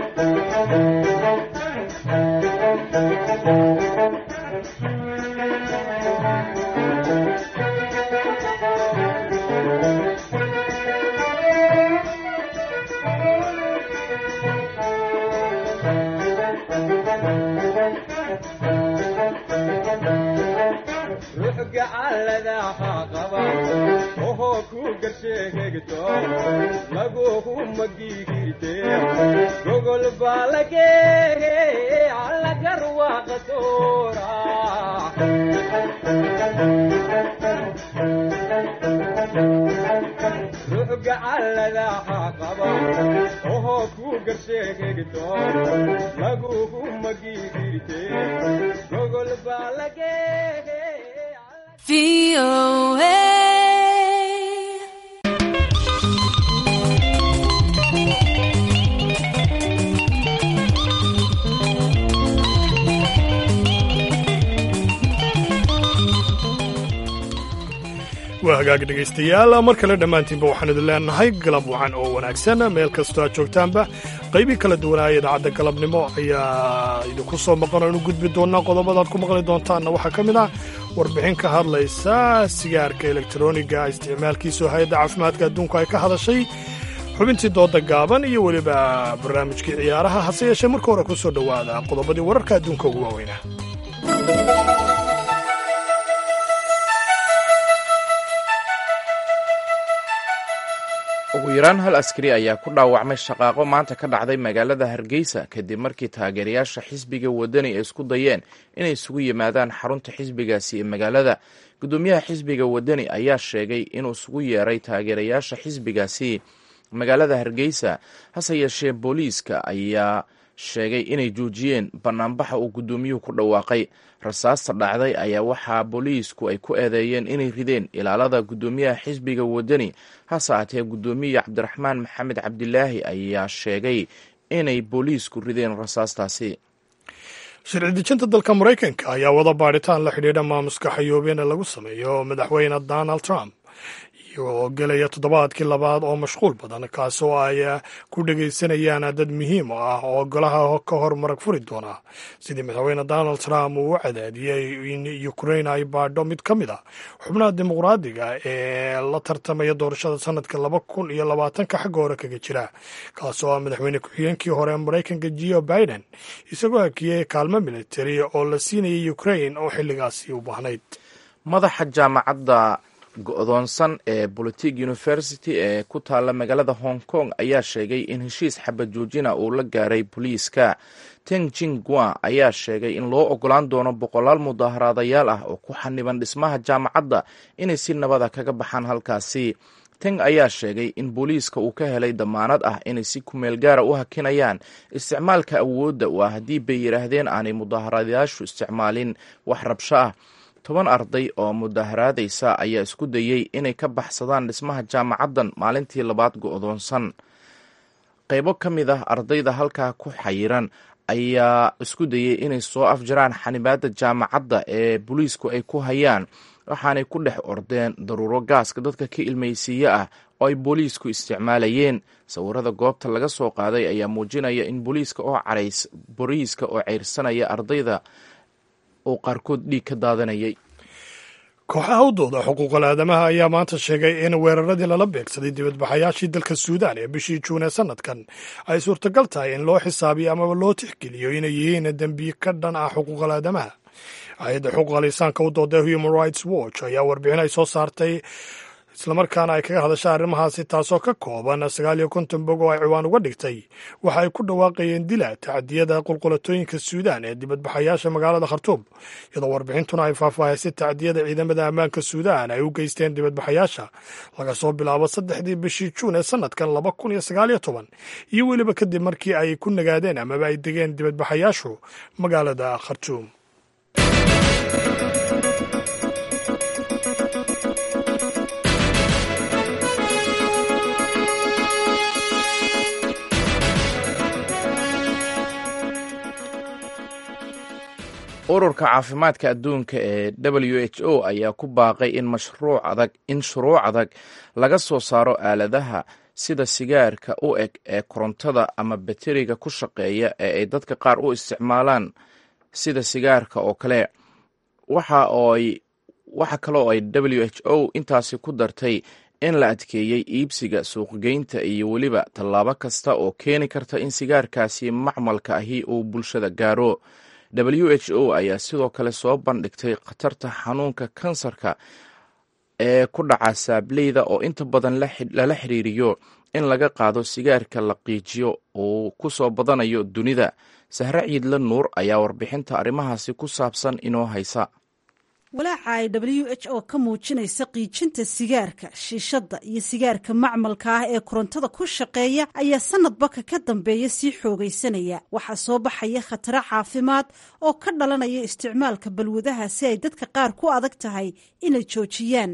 L: ruux gacalladaha qaba ohoo ku garsheegegto laguhu magigirte gogol baa lageege allagar waaqasoora ruux gacalladaha qaba ohoo ku garsheegegto laguhu magigirte gogol baa lageege
B: hagaag dhegaystayaal mar kale dhammaantiinba waxaan idin leenahay galab wacan oo wanaagsan meel kastoo aad joogtaanba qaybii kala duwanaaya idaacadda galabnimo ayaa idinku soo maqan oo inu gudbi doonaa qodobadaad ku maqli doontaanna waxaa ka mid ah warbixin ka hadlaysa sigaarka elektroniga isticmaalkiisao hay-adda caafimaadka adduunku ay ka hadashay xubintii dooda gaaban iyo weliba barnaamijkii ciyaaraha hase yeeshee marka hore ku soo dhowaada qodobadii wararka adduunka ugu waaweynaa
A: ugu yaraan hal askari ayaa ku dhaawacmay shaqaaqo maanta ka dhacday magaalada hargeysa kadib markii taageerayaasha xisbiga wadani ay isku dayeen inay isugu yimaadaan xarunta xisbigaasi ee magaalada gudoomiyaha xisbiga wadani ayaa sheegay inuu isugu yeeray taageerayaasha xisbigaasi magaalada hargeysa hase yeeshee booliiska ayaa sheegay inay joojiyeen banaanbaxa uu gudoomiyuhu ku dhawaaqay rasaasta dhacday ayaa waxaa booliisku ay ku eedeeyeen inay rideen ilaalada gudoomiyaha xisbiga wadani hase aatee gudoomiye cabdiraxmaan maxamed cabdilaahi ayaa sheegay inay booliisku rideen rasaastaasi
B: sharci dejinta dalka maraykanka ayaa wada baadhitaan la xidhiidha maamuska xayoobeena lagu sameeyo madaxweyne donald trump oo gelaya toddobaadkii labaad oo mashquul badan kaasoo ay ku dhegaysanayaan dad muhiim ah oo golaha ka hor marag furi doona sidii madaxweyne donald trump uu u cadaadiyey in ukrain ay baadho mid ka mid a xubnaha dimuqraadiga ee la tartamaya doorashada sanadka laba kun iyo labaatanka xagga hore kaga jira kaasoo ah madaxweyne ku-xigeenkii hore ee maraykanka geo biden isagoo hakiyey kaalmo militari oo la siinayay ukrain oo xilligaasi u baahnayd
A: madaxa jaamacadda go-doonsan ee politic university ee ku taalla magaalada hong kong ayaa sheegay in heshiis xabad joojina uu la gaaray booliiska teng jingwa ayaa sheegay in loo ogolaan doono boqolaal mudaaharaadayaal ah oo ku xaniban dhismaha jaamacadda inay si nabada kaga baxaan halkaasi teng ayaa sheegay in booliiska uu ka helay damaanad ah inay si kumeel gaara u hakinayaan isticmaalka awoodda waa haddii bay yidhaahdeen aanay mudaaharaadayaashu isticmaalin wax rabsho ah toban arday oo mudaaharaadaysa ayaa isku dayey inay ka baxsadaan dhismaha jaamacaddan maalintii labaad go-doonsan qaybo ka mid ah ardayda halkaa ku xayiran ayaa isku dayey inay soo afjaraan xanibaadda jaamacadda ee booliisku ay ku hayaan waxaanay ku dhex ordeen daruuro gaaska dadka ka ilmaysiiye ah oo ay booliisku isticmaalayeen sawirada goobta laga soo qaaday ayaa muujinaya in booliiska oo carays booliiska oo ceyrsanaya ardayda uu qaarkood dhiig ka daadanayay
B: kooxaha u dooda xuquuqal aadamaha ayaa maanta sheegay in weeraradii lala beegsaday dibadbaxayaashii dalka suudaan ee bishii juun ee sanadkan ay suurtagal tahay in loo xisaabiyo amaba loo tixgeliyo inay yihiin dembiye ka dhan ah xuquuqal aadamaha hay-adda xuquuqal insaanka u dooda human rights watch ayaa warbixin ay soo saartay islamarkaana ay kaga hadasha arrimahaasi taasoo ka kooban sagaal iyo konton bog oo ay ciwaan uga dhigtay waxa ay ku dhawaaqayeen dila tacdiyada qulqulatooyinka suudaan ee dibadbaxayaasha magaalada khartuum iyadoo warbixintuna ay faahfaahisay tacdiyada ciidamada ammaanka suudaan ay u geysteen dibadbaxayaasha laga soo bilaabo saddexdii bishii juun ee sanadkan laba kun iyo sagaal iyo toban iyo weliba kadib markii ay ku nagaadeen amaba ay degeen dibadbaxayaashu magaalada khartuum
A: ururka caafimaadka adduunka ee w h o ayaa ku baaqay in mashruuc adag in shuruuc adag laga soo saaro aaladaha sida sigaarka u eg ee korontada ama bateriga ku shaqeeya ee ay dadka qaar u isticmaalaan sida sigaarka oo kale waxa kale oo ay w h o intaasi ku dartay in la adkeeyey iibsiga suuqgeynta iyo weliba tallaabo kasta oo keeni karta in sigaarkaasi macmalka ahi uu bulshada gaaro w h o ayaa sidoo kale soo bandhigtay khatarta xanuunka kansarka ee ku dhaca saableyda oo inta badan lala xiriiriyo in laga qaado sigaarka la qiijiyo uu ku soo badanayo dunida sahre ciidla nuur ayaa warbixinta arrimahaasi ku saabsan inoo haysa
M: walaaca ay w h o ka muujinaysa qiijinta sigaarka shiishadda iyo sigaarka macmalka ah ee korontada ku shaqeeya ayaa sanadbaka ka dambeeya sii xoogaysanaya waxaa soo baxaya khataro caafimaad oo ka dhalanaya isticmaalka balwadaha si ay dadka qaar ku adag tahay inay joojiyaan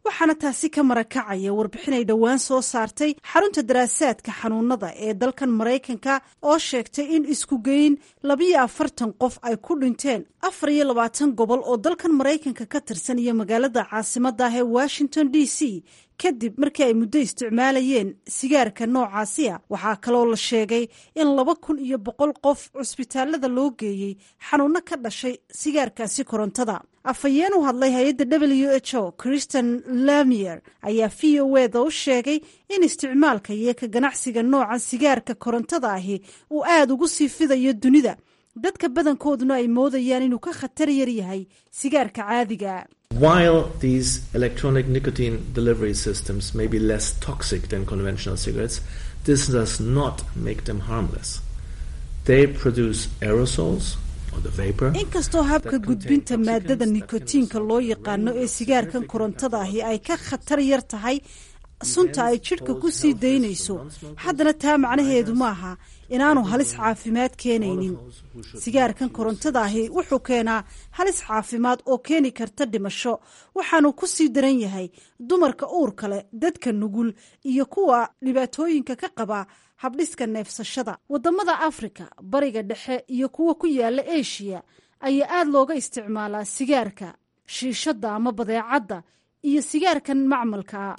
M: waxaana taasi ka marakacaya warbixin ay dhowaan soo saartay xarunta daraasaadka xanuunada ee dalkan maraykanka oo sheegtay in isku geyn labiyo afartan qof ay ku dhinteen afar iyo labaatan gobol oo dalkan maraykanka ka tirsan iyo magaalada caasimada ah ee washington d c kadib markii ay muddo isticmaalayeen sigaarka noocaasi a waxaa kaloo la sheegay in laba kun iyo boqol qof cusbitaalada loo geeyey xanuuno ka dhashay sigaarkaasi korontada afhayeen u hadlay hay-adda w h o christian lamier ayaa v o eda u sheegay in isticmaalka iyo ka ganacsiga nooca sigaarka korontada ahi uu aada ugu sii fidayo dunida dadka badankooduna ay moodayaan inuu ka khatar yar yahay sigaarka caadiga
N: While these electronic nicotine delivery systems may be less toxic than conventional cigarettes, this does not make them harmless. They produce aerosols or the vapor.
M: inkastoo habka gudbinta maadada nikotiinka loo yaqaano ee sigaarkan korontada ahi ay ka khatar yar tahay sunta ay jidhka ku sii daynayso haddana taa macnaheedu maaha inaanu halis caafimaad keenaynin sigaarkan korontada ahi wuxuu keenaa halis caafimaad oo keeni karta dhimasho waxaanu ku sii daran yahay dumarka uurka leh dadka nugul iyo kuwa dhibaatooyinka ka qaba habdhiska neefsashada wadamada afrika bariga dhexe iyo kuwa ku yaala eshiya ayaa aada looga isticmaalaa sigaarka shiishadda ama badeecadda iyo sigaarkan macmalkaa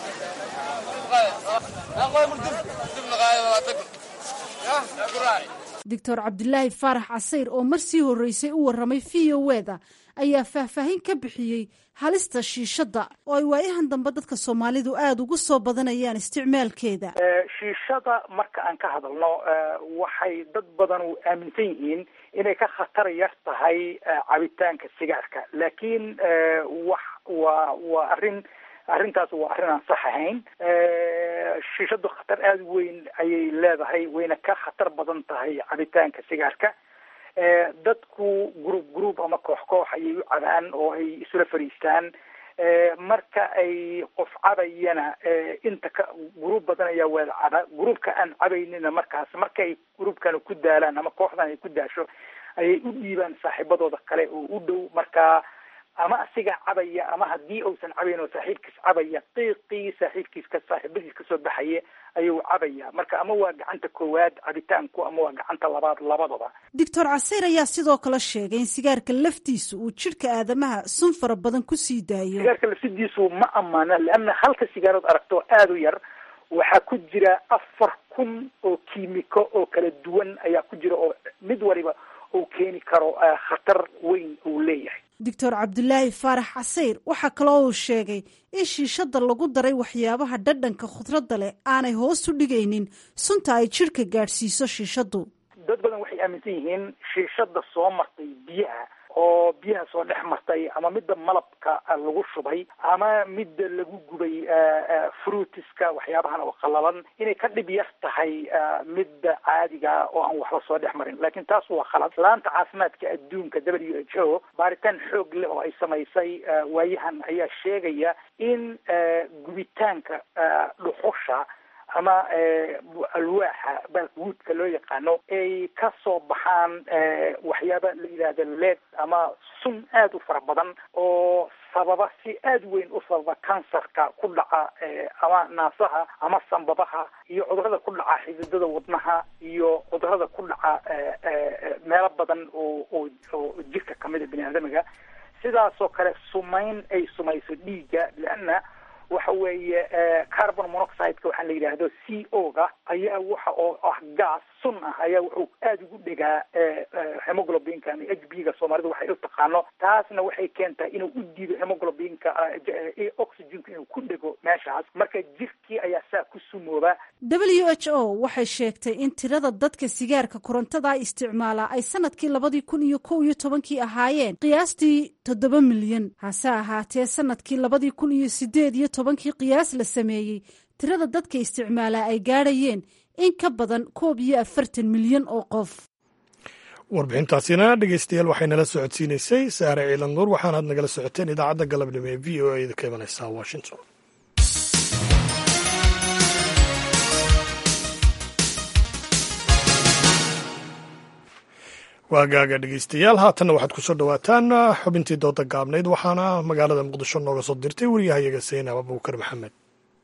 M: doctor cabdilaahi faarax casayr oo mar sii horreysay u warramay v o eda ayaa faahfaahin ka bixiyey halista shiishadda oo ay waayahan dambe dadka soomaalidu aada ugu soo badanayaan isticmaalkeeda
O: shiishada marka aan ka hadalno waxay dad badan u aaminsan yihiin inay ka khatar yar tahay cabitaanka sigaarka laakiin wax waa waa arrin arrintaas waa arrin aan sax ahayn shiishadu khatar aada weyn ayay leedahay wayna ka khatar badan tahay cabitaanka sigaarka dadku group group ama koox koox ayay u cabaan oo ay isula fadhiistaan marka ay qof cabayana inta ka gruub badan ayaa wada caba gruubka aan cabaynina markaas markay gruubkana ku daalaan ama kooxdan ay ku daasho ayay u dhiibaan saaxiibadooda kale oo u dhow markaa ama asiga cabaya ama haddii uusan cabayn oo saaxiibkiis cabaya qiiqii saaxiibkiis ka saaxiibadiis kasoo baxaya ayuu cabaya marka ama waa gacanta koowaad cabitaanku ama waa gacanta labaad labadaba
M: doctor caseyr ayaa sidoo kale sheegay in sigaarka laftiisa uu jidhka aadamaha sun fara badan ku sii daayo
O: sigaarka laftidiisu ma amaana leanna halka sigaarood aragto aada u yar waxaa ku jira afar kun oo kiimiko oo kala duwan ayaa ku jira oo mid waliba uu keeni karo khatar weyn uu leeyahay
M: doctor cabdulaahi faarax casayr waxaa kaloo uu sheegay in shiishada lagu daray waxyaabaha dhadhanka khudradda leh aanay hoos u dhigaynin sunta ay jidhka gaadhsiiso shiishadu
O: dad badan waxay aaminsan yihiin shiishada soo martay biyaha oo biyaha soo dhex martay ama midda malabka lagu shubay ama midda lagu gubay fruitiska waxyaabahan oo qalalan inay ka dhib yar tahay midda caadiga oo aan waxba soo dhex marin laakiin taas waa khalad laanta caafimaadka adduunka w h o baaritaan xoog leh oo ay samaysay waayahan ayaa sheegaya in gubitaanka dhuxusha ama alwaaxa balwoodka loo yaqaano ay ka soo baxaan waxyaaba la yidhaahda leed ama sun aada u fara badan oo sababa si aada weyn u sababa kansarka ku dhaca ama naasaha ama sambabaha iyo cudurada ku dhaca xididada wadnaha iyo cudurada ku dhaca meelo badan oo oo oo jirka kamida bini aadamiga sidaasoo kale sumayn ay sumayso dhiigga leanna waxa weeye carbon monoxideka waxaa la yidhaahdo c o ga ayaa waxa oo ah gas sun ah ayaa wuxuu aada ugu dhegaa hemoglobinka ama h b ga soomaalidu waxay u taqaano taasna waxay keentaa inuu u diido hemoglobinka oxygenka inuu ku dhego meeshaas marka jirkii ayaa saa ku sumooba
M: w h o waxay sheegtay in tirada dadka sigaarka korontada isticmaala ay sanadkii labadii kun iyo kow iyo tobankii ahaayeen qiyaastii toddoba milyan hase ahaatee sanadkii labadii kun iyo sideed iyo tobankii qiyaas la sameeyey tirada dadka isticmaalaa ay gaadhayeen in ka badan koob iyo afartan milyan oo qof
B: warbixintaasina dhegeystayaal waxay nala socodsiinaysay saare ciilan nuur waxaanaad nagala socoteen idaacadda galabnimo ee v o a da ka imanaysa washington waagaaga dhegeystayaal haatanna waxaad kusoo dhowaataan xubintii dooda gaabnayd waxaana magaalada muqdisho nooga soo dirtay wariyahayaga seinab abuukar maxamed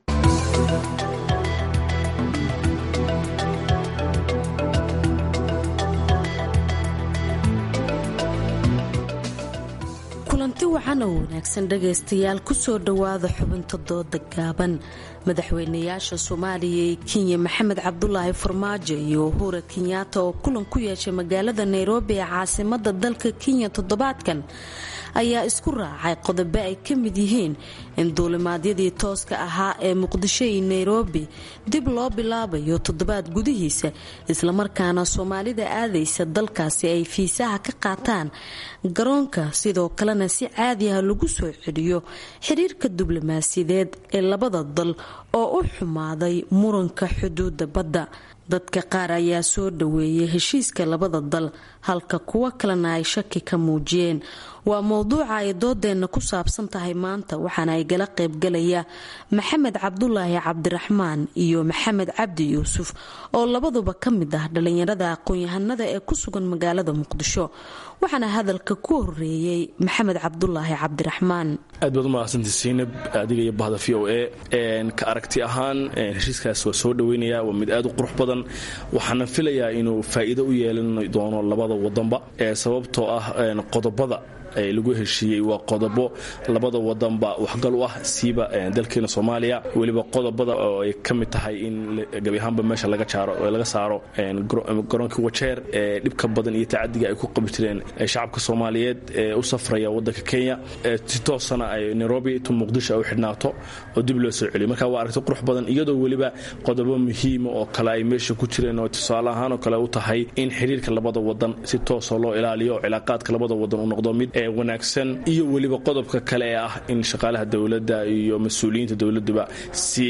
P: kulanti wacan oo wanaagsan dhagaystayaal kusoo dhowaada xubinta dooda gaaban madaxweynayaasha soomaaliya ee kenya maxamed cabdulaahi farmaajo iyo uhura kenyaata oo kulan ku yeeshay magaalada nairobi ee caasimada dalka kenya toddobaadkan ayaa isku raacay qodobo ay ka mid yihiin in duulimaadyadii tooska ahaa ee muqdisho iyo nairobi dib loo bilaabayo toddobaad gudihiisa islamarkaana soomaalida aadaysa dalkaasi ay fiisaha ka qaataan garoonka sidoo kalena si caadi ah lagu soo celiyo xiriirka diblomaasiyadeed ee labada dal oo u xumaaday muranka xuduuda badda dadka qaar ayaa soo dhaweeyay heshiiska labada dal halka kuwo kalena ay shaki ka muujiyeen waa mowduuca ay doodeenna ku saabsan tahay maanta waxaana ay gala qaybgalaya maxamed cabdulaahi cabdiraxmaan iyo maxamed cabdi yuusuf oo labaduba ka mid ah dhallinyarada aqoon-yahanada ee ku sugan magaalada muqdisho waxaana hadalka ku horeeyey maxamed cabdulaahi cabdiraxmaan
Q: aad baad u mahadsanti siinab adiga iyo bahda v o a ka aragti ahaan heshiiskaas waa soo dhaweynaya waa mid aad u qurux badan waxaana filayaa inuu faa'iido u yeelan doono labada wadanba sababtoo ah qodobada lagu heshiiyey waa qodobo labada wadanba waxgal u ah siiba dalkeena soomaaliya weliba qodobada oo ay ka mid tahay in gebi ahaanba meesha laga saaro garoonkii wajeer ee dhibka badan iyo tacadiga ay ku qabi jireen shacabka soomaaliyeed ee u safraya wadanka kenya si toosana ay nairobi tu muqdisho ay u xidhnaato oo dib loo soo celiyo marka waa aragti qurux badan iyadoo weliba qodobo muhiima oo kale ay meesha ku jireen oo tusaale ahaan oo kale u tahay in xiriirka labada wadan si toosoo loo ilaaliyo oo cilaaqaadka labada wadan u noqdo mid wanaagsan iyo weliba qodobka kale ee ah in shaqaalaha dowladda iyo mas-uuliyiinta dowladuba si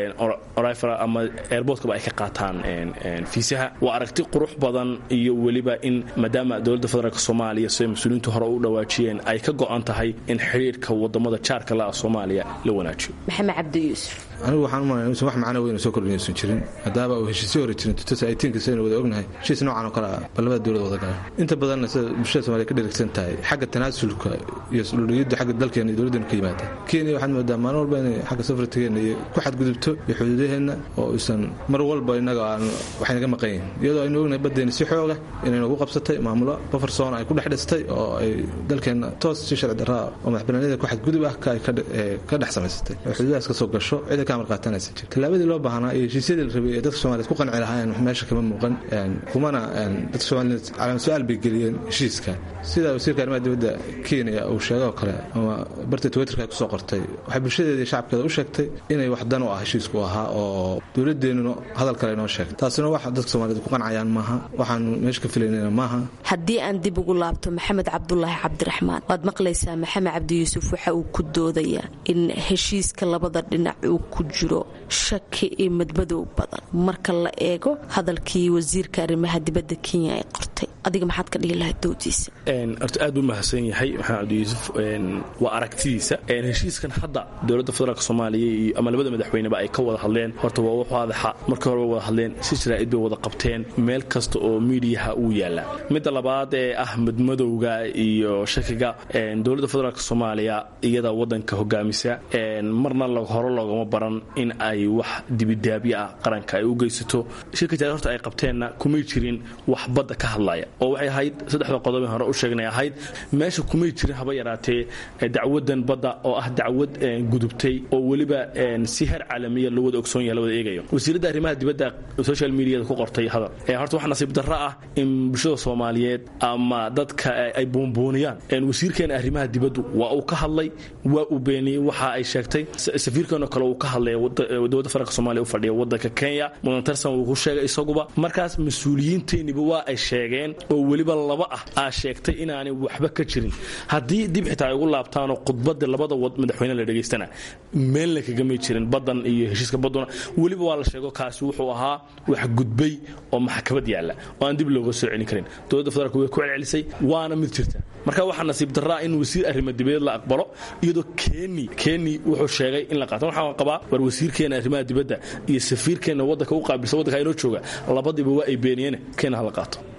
Q: orifra ama airbortkaba ay ka qaataan fiisaha waa aragti qurux badan iyo weliba in maadaama dowladda federaalk soomaaliya siday mas-uuliyiintu hore u dhawaajiyeen ay ka go-an tahay in xiriirka wadamada jaarka la ah soomaaliya la wanaajiyo
P: maxamed cabdi yuusuf
R: anigu waxaan umalaya inuusan wax macno weyn oo soo kordhinaysan jirin maadaama uu heshiisyo hore jirin tutosaytiinkiisaynu wada ognahay heshiis noocan oo kale ah bal labada dowlad wada galaan inta badanna sida bulshada somaaliya ka dherigsan tahay xagga tanaasulka iyo isdhuliyadda xagga dalkeena iyo dowladdeena ka yimaada kenya waxaad moodaa maalin walba inay xagga safartigeena iyo ku xadgudubto iyo xuduudaheenna oo isan mar walba innaga aan waxaynaga maqan yihin iyadoo aynu ognahay baddeena si xooga inay nagu qabsatay maamulo bafarsoon ay ku dhex dhistay oo ay dalkeenna toos si sharci darraa oo madaxbanaaniyada ku xadgudub ah ka dhex samaysatay oo xuduudahaas ka soo gasho cida ka amar qaatanaysa jir tallaabadii loo baahnaa iyo heshiisyadii la rabay ee dadka soomaliyeed ku qanci lahaayeen meesha kama muuqan kumana dadka soomaliyeed calaamad su-aal bay geliyeen heshiiska sida wasiirka arrimaha dibadda kenya uu sheegay oo kale ama barta twitterka ay kusoo qortay waxay bulshadeeda iyo shacabkeeda u sheegtay inay wax dan u ah heshiisku ahaa oo dowladeennuna hadal kale inoo sheegtay taasina wax dadka soomaliyeed ku qancayaan maaha waxaanu meesha ka filaynayna maaha
P: haddii aan dib ugu laabto maxamed cabdulaahi cabdiraxmaan waad maqlaysaa maxamed cabdi yuusuf waxa uu ku doodayaa in heshiiska labada dhinac uu ku jiro shaki iyo madmadow badan marka la eego hadalkii wasiirka arrimaha dibadda kenya ay qortay adiga maxaad ka dhihi lahayd doodiisa
Q: horta aad buu mahadsan yahay maxamed cabdi yuusuf waa aragtidiisa heshiiskan hadda dowladda federaalk soomaaliya iyo ama labada madaxweyneba ay ka wada hadleen horta waa wax waadaxa markii hore way wada hadleen si jaraa'id bay wada qabteen meel kasta oo miidiyaha uu yaallaa midda labaad ee ah madmadowga iyo shakiga dowladda federaalk soomaaliya iyada wadanka hogaamisa marna hore loogama baran in ay wax dibidaabyo ah qaranka ay u geysato shirka jaraid horta ay qabteenna kumay jirin wax badda ka hadlaya oo waxay ahayd saddexda qodob hore u sheegnay ahayd meesha kumay jirin haba yaraatee dacwadan badda oo ah dacwad gudubtay oo weliba si heer caalamiya loo wada ogsoon yahay la wada eegayo wasiiradda arrimaha dibadda social mediada ku qortay hadal horta wax nasiib darro ah in bulshada soomaaliyeed ama dadka ay buunbuuniyaan wasiirkeena arrimaha dibaddu waa uu ka hadlay waa uu beeniyey waxa ay sheegtay safiirkeenoo kale uu ka hadlay dowladda federaalk somalia u fadhiya wadanka kenya mudan tarsan wuu ku sheegay isaguba markaas mas-uuliyiinteenniba waa ay sheegeen oo weliba laba ah aa sheegtay inaanay waxba ka jirin haddii dib xitaa ay ugu laabtaanoo khudbada labada madaxweyne la dhegaystana meelna kagamay jirin badan iyo heshiiska baduna weliba waa la sheego kaasi wuxuu ahaa wax gudbay oo maxkamad yaalla oo aan dib looga soo celin karin dowladda federaalk way ku celcelisay waana mid jirta marka waxaa nasiib daraa in wasiir arrimo dibadeed la aqbalo iyadoo keni keni wuxuu sheegay in la qaato waxaan qabaa war wasiirkeena arrimaha dibadda iyo safiirkeena wadanka u qaabilsa wadanka inoo jooga labadiiba waa ay beeniyeen kenya hala qaato
P: maxamed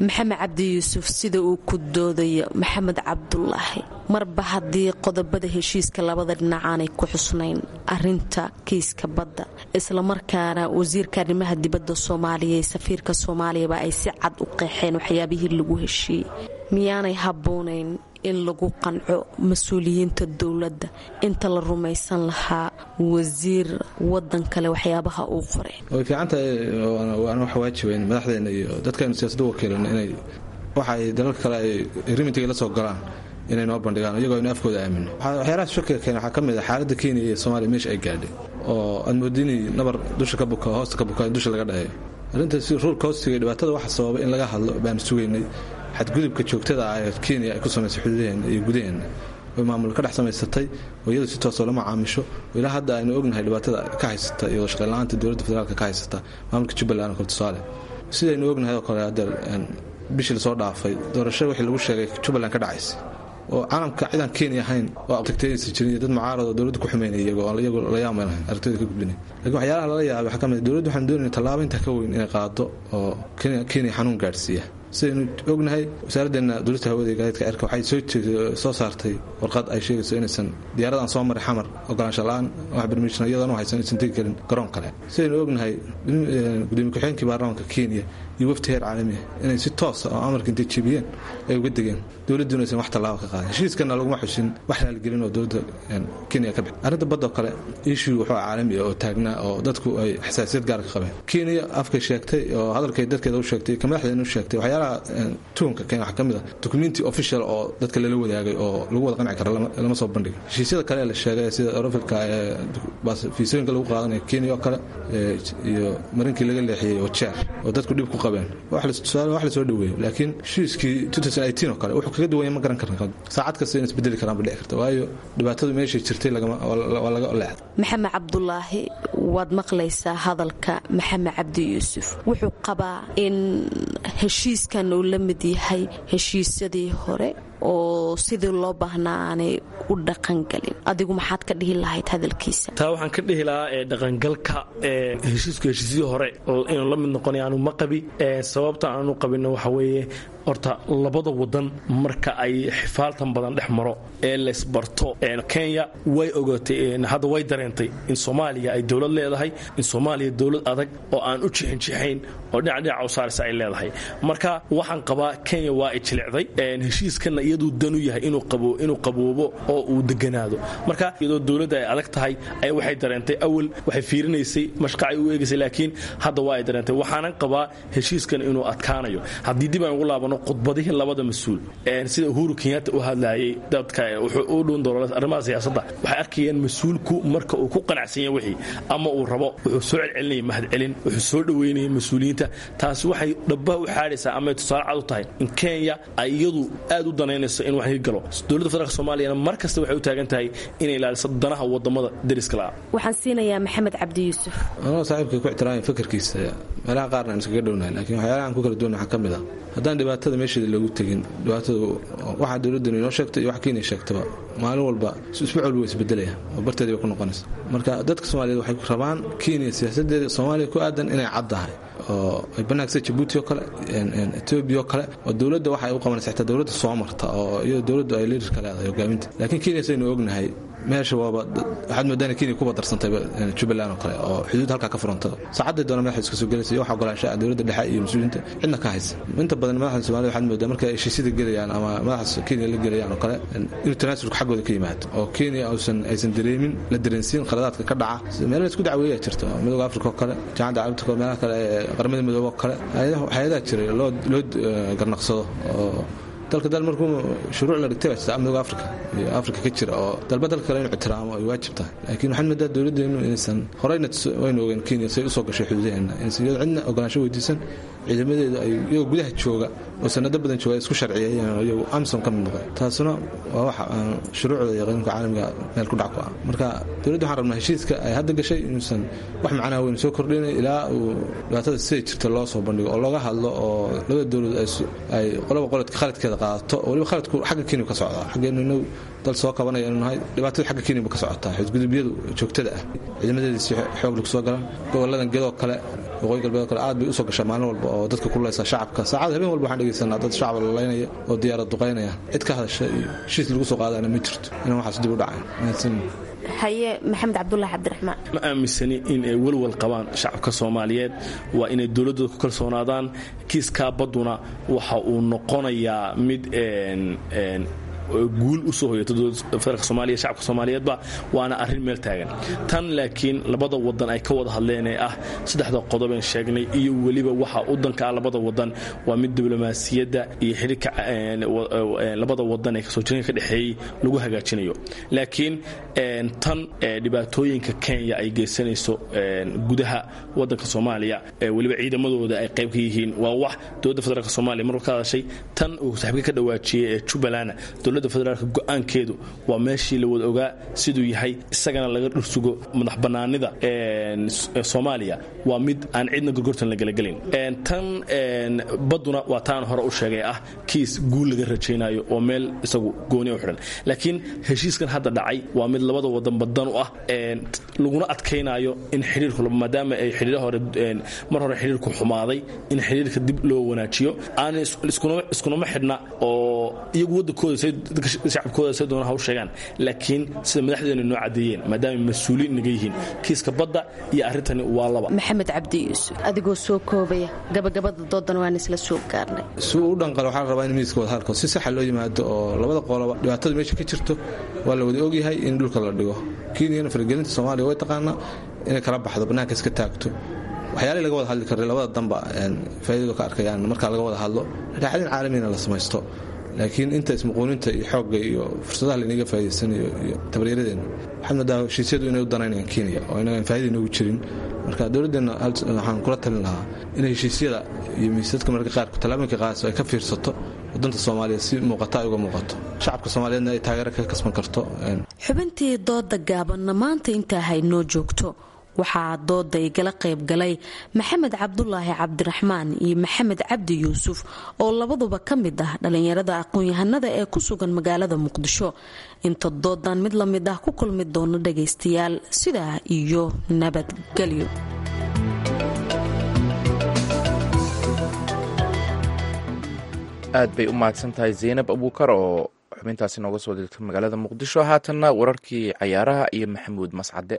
P: cabdi yuusuf sida uu ku doodayo maxamed cabdulaahi marba haddii qodobada heshiiska labada dhinac aanay ku xusnayn arinta kiiska badda islamarkaana wasiirka arrimaha dibadda soomaaliya ee safiirka soomaaliyaba ay si cad u qeexeen waxyaabihii lagu heshiiyey miyaanay habboonayn in lagu qanco mas-uuliyiinta dowladda inta la rumaysan lahaa wasiir wadan kale waxyaabaha uu qoray
R: way fiican tahay waana wax waajibayn madaxdeena iyo dadkaynu siyaasadda wakiilana inay waxa ay dalalka kale ay rimitiga la soo galaan inay noo bandhigaan iyagoo aynu afkooda aamino waxyaalaha shakiga keena waxaa ka mid ah xaaladda kenya iyo soomaaliya meesha ay gaadhay oo aad moodini nabar dusha ka buka hoosta ka buka in dusha laga dhaheeyo arrintaas ruulka hoostiga dhibaatada waxa sababa in laga hadlo baanu sugaynay xadgudubka joogtada ah ee kenya ay ku samaysay xuduudaheena iyo gudaheena oy maamul ka dhex samaysatay oo iyadu si toosoo lama caamisho oo ilaa hadda aynu ognahay dhibaatada ka haysata iyadoo shaqayla'aanta dowladda federaalka ka haysata maamulka jubbaland oo kale tusaale sidaynu ognahay oo kale hadda bishii lasoo dhaafay doorasho wixii lagu sheegay jubbaland ka dhacaysay oo caalamka cidaan kenya ahayn oo tagteedaysa jirin iyo dad mucaarad oo dowladda ku xumeynaya iyagoo iyagu la yaama lahayn aragtida ka gudbinay lakiin waxyaalaha lala yaabay waxaa ka mid dowladda waxaan doonayna tallaabo intaa ka weyn inay qaado oo kenya xanuun gaadhsiiya sidaynu ognahay wasaaraddeena dowlata hawada iyo gaadiidka cirka waxay soo saartay warqad ay sheegayso inaysan diyaaradan soo maray xamar ogolaansho la-aan wax bermishan iyadoona haysan aysan tegi karin garoon kale sidaynu ognahay gudoomiye ku-xigeenkii baarlamaanka kenya iyo wafti heer caalamiya inay si toosa oo amarka intay jebiyeen ay uga degeen dowladduna aysan wax tallaabo ka qaadin heshiiskana laguma xusin wax raaligelin oo dowladda kenya ka bixi arrinta badda oo kale issue wuxuu caalami ah oo taagnaa oo dadku ay xasaasiyad gaar ka qabeen kenya afkay sheegtay oo hadalkay dadkeeda u sheegtay ka madaxdeena u sheegtay waxyaalaha tuunka kenya waxaa ka mid ah documenti official oo dadka lala wadaagay oo lagu wada qanci kara lama soo bandhigin heshiisyada kale ee la sheegay sida eurofilka ee fiisooyinka lagu qaadanaya kenya oo kale iyo marinkii laga leexiyey oo jeer oo dadku dhib ku qabeen wax la soo dhaweeyo laakiin heshiiskii oo kale wuxuu kaga duwanya ma garan karna saacad kasta in isbedeli karaan ba dhici karta waayo dhibaatadu meeshay jirtay waa laga leexda
P: maxamed cabdulaahi waad maqlaysaa hadalka maxamed cabdi yuusuf wuxuu qabaa in heshiiskan uu la mid yahay heshiisyadii hore oo sidii loo baahnaa aanay u dhaqangelin adigu maxaad ka dhihi lahayd hadalkiisa
Q: taa waxaan ka dhihi lahaa ee dhaqangalka ee heshiisku heshiisyadii hore inuu la mid noqonay aanu ma qabi sababta aanu qabinno waxa weeye horta labada wadan marka ay xifaaltan badan dhex maro ee laysbarto kenya way ogatay hadda way dareentay in soomaaliya ay dowlad leedahay in soomaaliya dowlad adag oo aan u jixinjixayn oo dhinac dhinaca u saaraysa ay leedahay marka waxaan qabaa kenya waa ay jilicday heshiiskana iyaduu danu yahay inuu qaboobo oo uu deganaado marka iyadoo dowladda ay adag tahay ay waxay dareentay awal waxay fiirinaysay mashqacay u eegaysay laakiin hadda waa ay dareentay waxaanan qabaa heshiiskan inuu adkaanayo haddii dib aan ugu laabano khudbadihii labada mas-uul sida uhuru kenyatta u hadlayay dadka wuxuu u dhuun doona arrimaha siyaasadda waxay arkayeen mas-uulku marka uu ku qanacsanya wixii ama uu rabo wuxuu soo celcelinaya mahadcelin wuxuu soo dhoweynaya mas-uuliyiinta taasi waxay dhabbaha u xaadhaysaa ama tusaale cad u tahay in kenya ay iyadu aad u danaynayso in wax galo dowladda federaalk soomaaliyana mar kasta waxay u taagan tahay inay ilaaliso danaha wadamada deriska la'a
P: waxaan siinayaa maxamed cabdi yuusuf
R: anoo saaxiibka ku ixtiraamay fakarkiisa meelaha qaarna aan iskaga dhownahay laakiin waxyaalaha aan ku kala duwana waxaa ka mid ah haddaan dhibaatada meesheeda loogu tegin dhibaatadu waxaa dowladdanu inoo sheegtay iyo wax kenya sheegtaba maalin walba isbuuc walba way isbedelaya oo barteedii bay ku noqonaysa marka dadka soomaaliyeed waxay rabaan kenya siyaasadeeda soomaaliya ku aadan inay caddahay oo ay banaagsa jabuuti oo kale etoobiya oo kale oo dowladda waxay u qabanaysa xitaa dowladda soo marta oo iyadoo dowladdu ay liidarka leedahay hogaaminta laakiin kenya saynu ognahay meesha waaba waxaad moodaan kenya kuba darsantay jubbaland oo kale oo xuduud halkaa ka furanta saacadday doona madaxa iska soo gelaysa iyo wax ogolaanshaha dowladda dhexe iyo mas-uuliyiinta cidna ka haysa inta badan madaxda soomaalida waxaad moodaa markay heshiisyada gelayaan ama madaxa kenya la gelayaan oo kale inuu tanaasulka xaggooda ka yimaado oo kenya uusan aysan dareemin la dareensiin khaladaadka ka dhaca meelo isku dacweeyaa jirta midooda afrika oo kale jaamacadda carabta oo meelaha kale ee qaramada midoobe oo kale hay-adaha jiray loo loo garnaqsado oo dalka dal markuu shuruuc la dhigtay baa jirta midooda afrika iyo afrika ka jira oo dalba dalka kale inuu ixtiraamo ay waajib tahay laakiin waxaan moodaa dowladdeenu inaysan horeyna waynu ogeen kenya say usoo gashay xuduudaheena inaysan iyadoo cidna ogolaansho weydiisan ciidamadeedu ay iyagoo gudaha jooga oo sanado badan jooga ay isku sharciyeeyeen oo iyagu amsom ka mid noqday taasuna waa waxa aan shuruucda iyo qanuunka caalamiga meel ku dhac ku ah marka dowladda waxaan rabnaa heshiiska ay hadda gashay inuusan wax macnaha weyn soo kordhinay ilaa uu dhibaatada siday jirta loo soo bandhigo oo looga hadlo oo labada dowlad ay qolaba qoladka khaladkeeda qaadato oo waliba khaladku xagga kenya ka socdaa xaggeenu inagu dal soo kabanaya inu nahay dhibaatada xagga kenya ka socotaa xadgudubyadu joogtada ah ciidamadeedii si xoog lagu soo galan goboladan gedoo kale waqooyi galbeed oo kale aad bay usoo gashaa maalin walba oo dadka kuleysa shacabka saacad habeen walba waxaan dhegeysanaa dad shacab lalaynaya oo diyaarad duqaynaya cid ka hadasha iyo heshiis lagu soo qaadana ma jirto inaan waxaas dib u dhacayn mahadsan
P: haye maxamed cabdulaahi cabdiraxmaan
Q: ma aaminsani in ay welwal qabaan shacabka soomaaliyeed waa inay dowladdooda ku kalsoonaadaan kiiskaa badduna waxa uu noqonayaa mid guul usoo hoyata federaalk soomaaliya shacabka soomaaliyeedba waana arrin meel taagan tan laakiin labada wadan ay ka wada hadleen ee ah saddexda qodobeen sheegnay iyo weliba waxa u danka ah labada wadan waa mid diblomaasiyadda iyo xidhiirka labada wadan ee kasoo jiranka ka dhexeeyey lagu hagaajinayo laakiin tan dhibaatooyinka kenya ay geysanayso gudaha wadanka soomaaliya weliba ciidamadooda ay qayb ka yihiin waa wax dowladda federaalk soomaaliya marwar ka hadashay tan uu saaxiibka ka dhawaajiyey ee jubbaland dowladda federaalk go-aankeedu waa meeshii la wada ogaa siduu yahay isagana laga dhursugo madax bannaanida soomaaliya waa mid aan cidna gorgortan la gelagelin tan badduna waa taan hore u sheegay ah kiis guul laga rajaynayo oo meel isagu gooni u xidhan laakiin heshiiskan hadda dhacay waa mid labada wadan badan u ah laguna adkaynayo in xidhiirku maadaama ay xidhiir hore mar hore xidhiirku xumaaday in xidhiirka dib loo wanaajiyo aan iskunama xidhna oo iyagu wadankooda shacabkooda say doona haw sheegaan laakiin sida madaxdeena noo cadeeyeen maadaama mas-uuliin naga yihiin kiiska badda iyo arrintani waa laba
P: maxamed cabdi yuusuf adigoo soo koobaya gabagabada doodan waan isla soo gaarnay
R: si uu u dhanqalo waxaa la rabaa in miiska wada hadalko si saxa loo yimaado oo labada qoloba dhibaatada meesha ka jirto waa la wada ogyahay in dhulka la dhigo kenyana faragelinta soomaaliya way taqaanaa inay kala baxdo bannaanka iska taagto waxyaalihii laga wada hadli karay labada danba faaidadu ka arkayaan markaa laga wada hadlo raaxadin caalamiina la samaysto laakiin inta ismuquuninta iyo xoogga iyo fursadaha laynaga faa'idaysanayo iyo tabaryaradeena waxaad moodaa heshiisyadu inay u danaynayaan kenya oo inagaan faa'ida inoogu jirin marka dowladdeenna waxaan kula talin lahaa inay heshiisyada iyo miisadka mararka qaarku tallaabooyinka qaadayso ay ka fiirsato wadanta soomaaliya si muuqata ay uga muuqato shacabka soomaaliyeedna ay taageero kaga kasban karto
P: xubintii dooda gaabanna maanta intaa haynoo joogto waxaa dooda igala qayb galay maxamed cabdulaahi cabdiraxmaan iyo maxamed cabdi yuusuf oo labaduba ka mid ah dhallinyarada aqoon-yahanada ee ku sugan magaalada muqdisho inta doodan mid la mid ah ku kulmi doono dhagaystayaal sidaa iyo nabadgelyo
A: aad bay u mahadsan tahay zaynab abuukar oo xubintaasi nooga soo dirta magaalada muqdisho haatanna wararkii cayaaraha iyo maxamuud mascade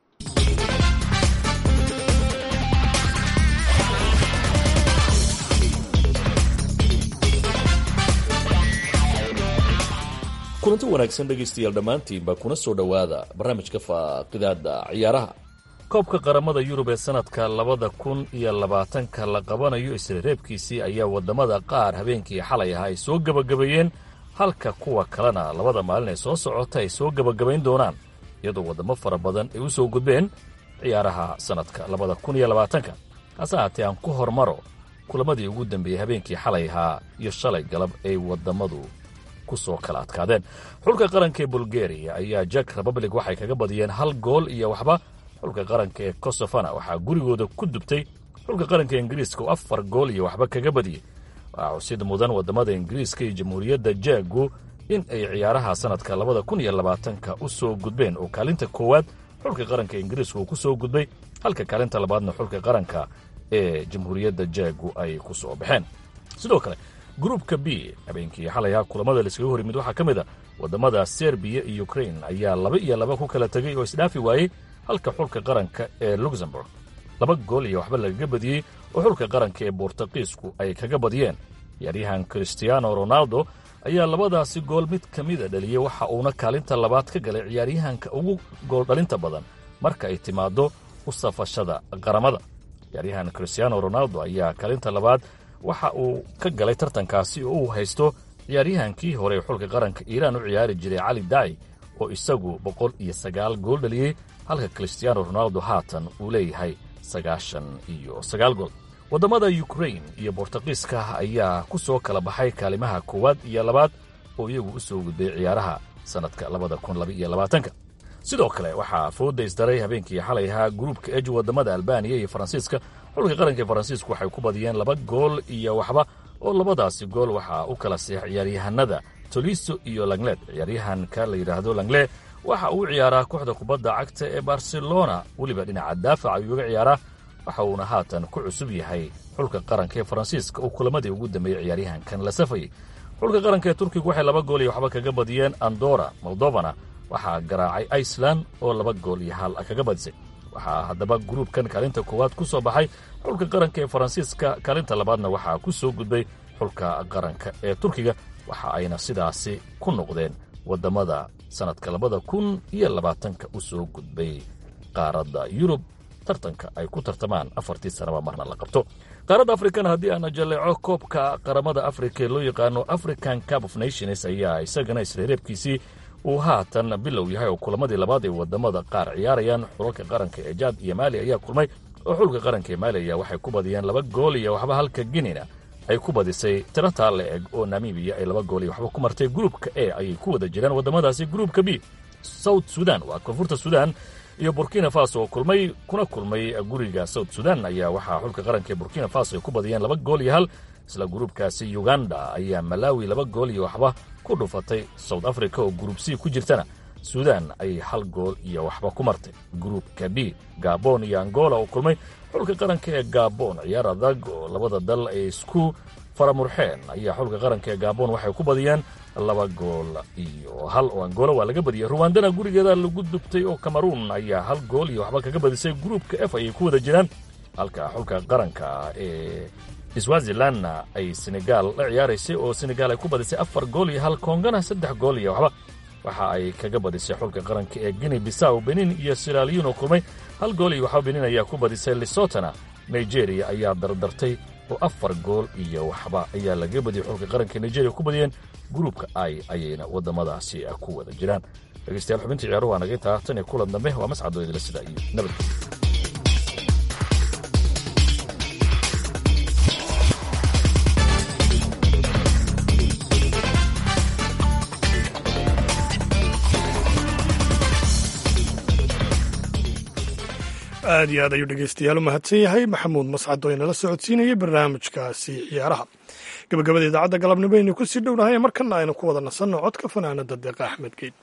S: kulanti wanaagsan dhegaystayaal dhammaantiinba kuna soo dhowaada barnaamijka faaqidaada ciyaaraha koobka qaramada yurub ee sannadka labada kun iyo labaatanka la qabanayo isreereebkiisii ayaa waddamada qaar habeenkii xalay ah ay soo gebagabeeyeen halka kuwa kalena labada maalin ee soo socota ay soo gebagabayn doonaan iyadoo waddamo fara badan ay u soo gudbeen ciyaaraha sannadka labada kun iyo labaatanka hase haatee aan ku hormaro kulamadii ugu dambeeyey habeenkii xalay ahaa iyo shalay galab ay waddamadu kusoo kala adkaadeen xulka qaranka ee bulgariya ayaa jak republic waxay kaga badiyeen hal gool iyo waxba xulka qaranka ee kosofana waxaa gurigooda ku dubtay xulka qaranka ingiriiska oo afar gool iyo waxba kaga badiyey waxaa xusid mudan waddamada ingiriiska iyo jamhuuriyadda jaagu in ay ciyaaraha sannadka labada kun iyo labaatanka u soo gudbeen oo kaalinta koowaad xulka qaranka ingiriiska uu ku soo gudbay halka kaalinta labaadna xulka qaranka ee jamhuuriyadda jaagu ay ku soo baxeen sidoo kale gruupka b habeenkii xalayha kulamada laiskaga hor yimid waxaa ka mid a waddamada serbiya iyo ukrain ayaa laba iyo laba ku kala tegey oo isdhaafi waayey halka xulka qaranka ee luxemburg laba gool iyo waxba lagaga badiyey oo xulka qaranka ee bortuqiisku ay kaga badiyeen ciyaaryahan christiano ronaldo ayaa labadaasi gool mid ka mida dhaliyey waxa uuna kaalinta labaad ka galay ciyaaryahanka ugu gooldhalinta badan marka ay timaaddo u safashada qaramada ciyaaryahan christiano ronaldo ayaa kaalinta labaad waxa uu ka galay tartankaasi oo uu haysto ciyaaryahankii hore ee xulka qaranka iiraan u ciyaari jiray cali daai oo isagu boqol iyo sagaal gool dhaliyey halka christiano ronaldo haatan uu leeyahay sagaashan iyo sagaal gool waddamada ukrain iyo bortuqiiska ayaa ku soo kala baxay kaalimaha koowaad iyo labaad oo iyagu u soo gudbay ciyaaraha sannadka labada kun labaiyo labaatanka sidoo kale waxaa fooda isdaray habeenkii xalay ahaa gruubka eji waddamada albaniya iyo faransiiska xulka qaranka ee faransiisku waxay ku badiyeen laba gool iyo waxba oo labadaasi gool waxaa u kala seex ciyaaryahanada toliso iyo langlet ciyaaryahanka la yidhaahdo langle waxa uu ciyaaraa kooxda kubadda cagta ee barcelona weliba dhinaca daafac ayuu uga ciyaaraa waxa uuna haatan ku cusub yahay xulka qaranka ee faransiiska oo kulamadii ugu dambeeyey ciyaaryahankan la safayay xulka qaranka ee turkigu waxay laba gool iyo waxba kaga badiyeen andora moldovana waxaa garaacay iceland oo laba gool iyo hal kaga badisay waxaa haddaba gruubkan kaalinta koowaad ku soo baxay xulka qaranka ee faransiiska kaalinta labaadna waxaa ku soo gudbay xulka qaranka ee turkiga waxa ayna sidaasi ku noqdeen waddamada sannadka labada kun iyo labaatanka u soo gudbay qaaradda yurub tartanka ay ku tartamaan afartii sanaba marna la qabto qaaradda afrikana haddii aana jalleeco koobka qaramada afrika ee loo yaqaano african cup of nations ayaa isagana isreereebkiisii uu haatan bilow yahay oo kulamadii labaad ee waddamada qaar ciyaarayaan xulalka qaranka ee jaad iyo maali ayaa kulmay oo xulka qaranka ee maali ayaa waxay ku badiyeen laba gool iyo waxba halka ginina ay ku badisay tiro taa la eg oo namibiya ay laba gool iyo waxba ku martay gruubka e ayay ku wada jiraan waddamadaasi gruubka b south sudan waa koonfurta sudan iyo burkina faso oo kulmay kuna kulmay guriga south sudan ayaa waxaa xulka qaranka ee burkina faso ay ku badiyeen laba gool iyo hal isla gruubkaasi uganda ayaa malawi laba gool iyo waxba ku dhufatay south africa oo gruub c ku jirtana sudan ayay hal gool iyo waxba ku martay gruubka d gabon iyo angola oo kulmay xulka qaranka ee gabon ciyaar adag oo labada dal ay isku faramurxeen ayaa xulka qaranka ee gabon waxay ku badiyeen laba gool iyo hal oo angola waa laga badiyey ruwandana gurigeeda lagu dubtay oo cameruun ayaa hal gool iyo waxba kaga badisay gruubka f ayay ku wada jiraan halka xulka qaranka ee swazilandna ay senegaal la ciyaaraysay oo senegaal ay ku badisay afar gool iyo hal koongana saddex gool iyo waxba waxa ay kaga badisay xulka qaranka ee guinea bisaw benin iyo siraliyon oo kulmay hal gool iyo waxba benin ayaa ku badisay lesotona nigeria ayaa dardartay oo afar gool iyo waxba ayaa laga badiyey xulka qaranka nigeria ku badiyeen gruubka ai ayayna waddamadaasi ku wada jiraan dhegeystayaal xubinta ciyaaruhu waa naga intaa tan iyo kulan dambe waa mascadoo idila sida iyo nabadgelyo
B: aad iyo aad ayuu dhegeystayaal u mahadsan yahay maxamuud mascad oo inala socodsiinayay barnaamijkaasi ciyaaraha gabagabada idaacadda galabnimo aynu ku sii dhownahay markana aynu ku wada nasanno codka fanaanada deeqa axmed geyd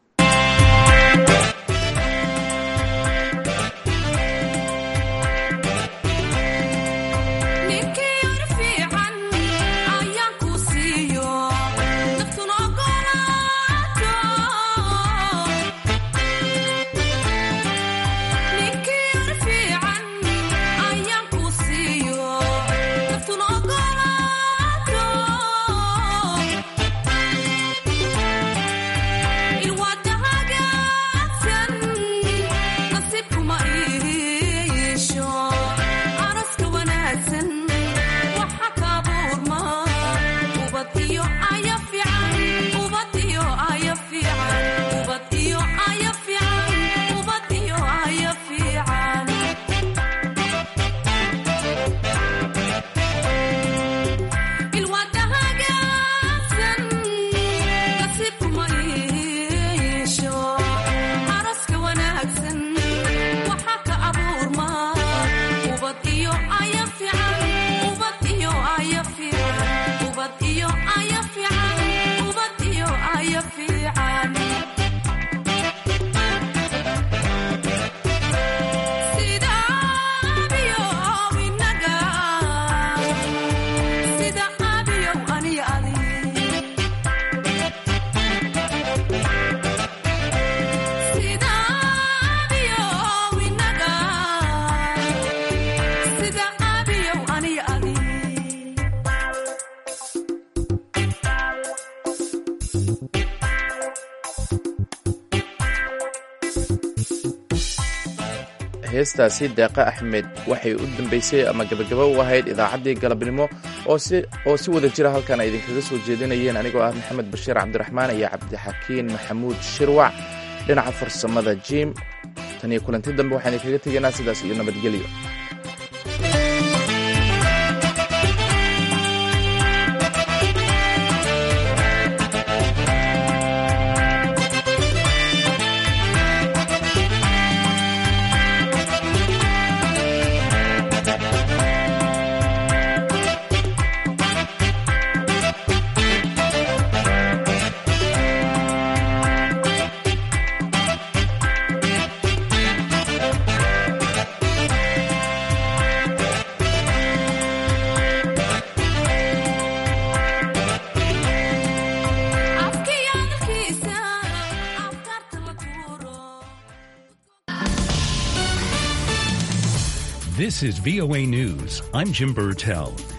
A: heestaasi deeqa axmed waxay u dambaysay ama gebagaba u ahayd idaacaddii galabnimo oo si wada jira halkan ay idinkaga soo jeedinayeen anigoo ah maxamed bashiir cabdiraxmaan iyo cabdixakiin maxamuud shirwac dhinaca farsamada jim tan iyo kulanti dambe waxaan idinkaga tegaynaa sidaas iyo nabadgelyo
T: This is VOA News. I'm Jim Burtell.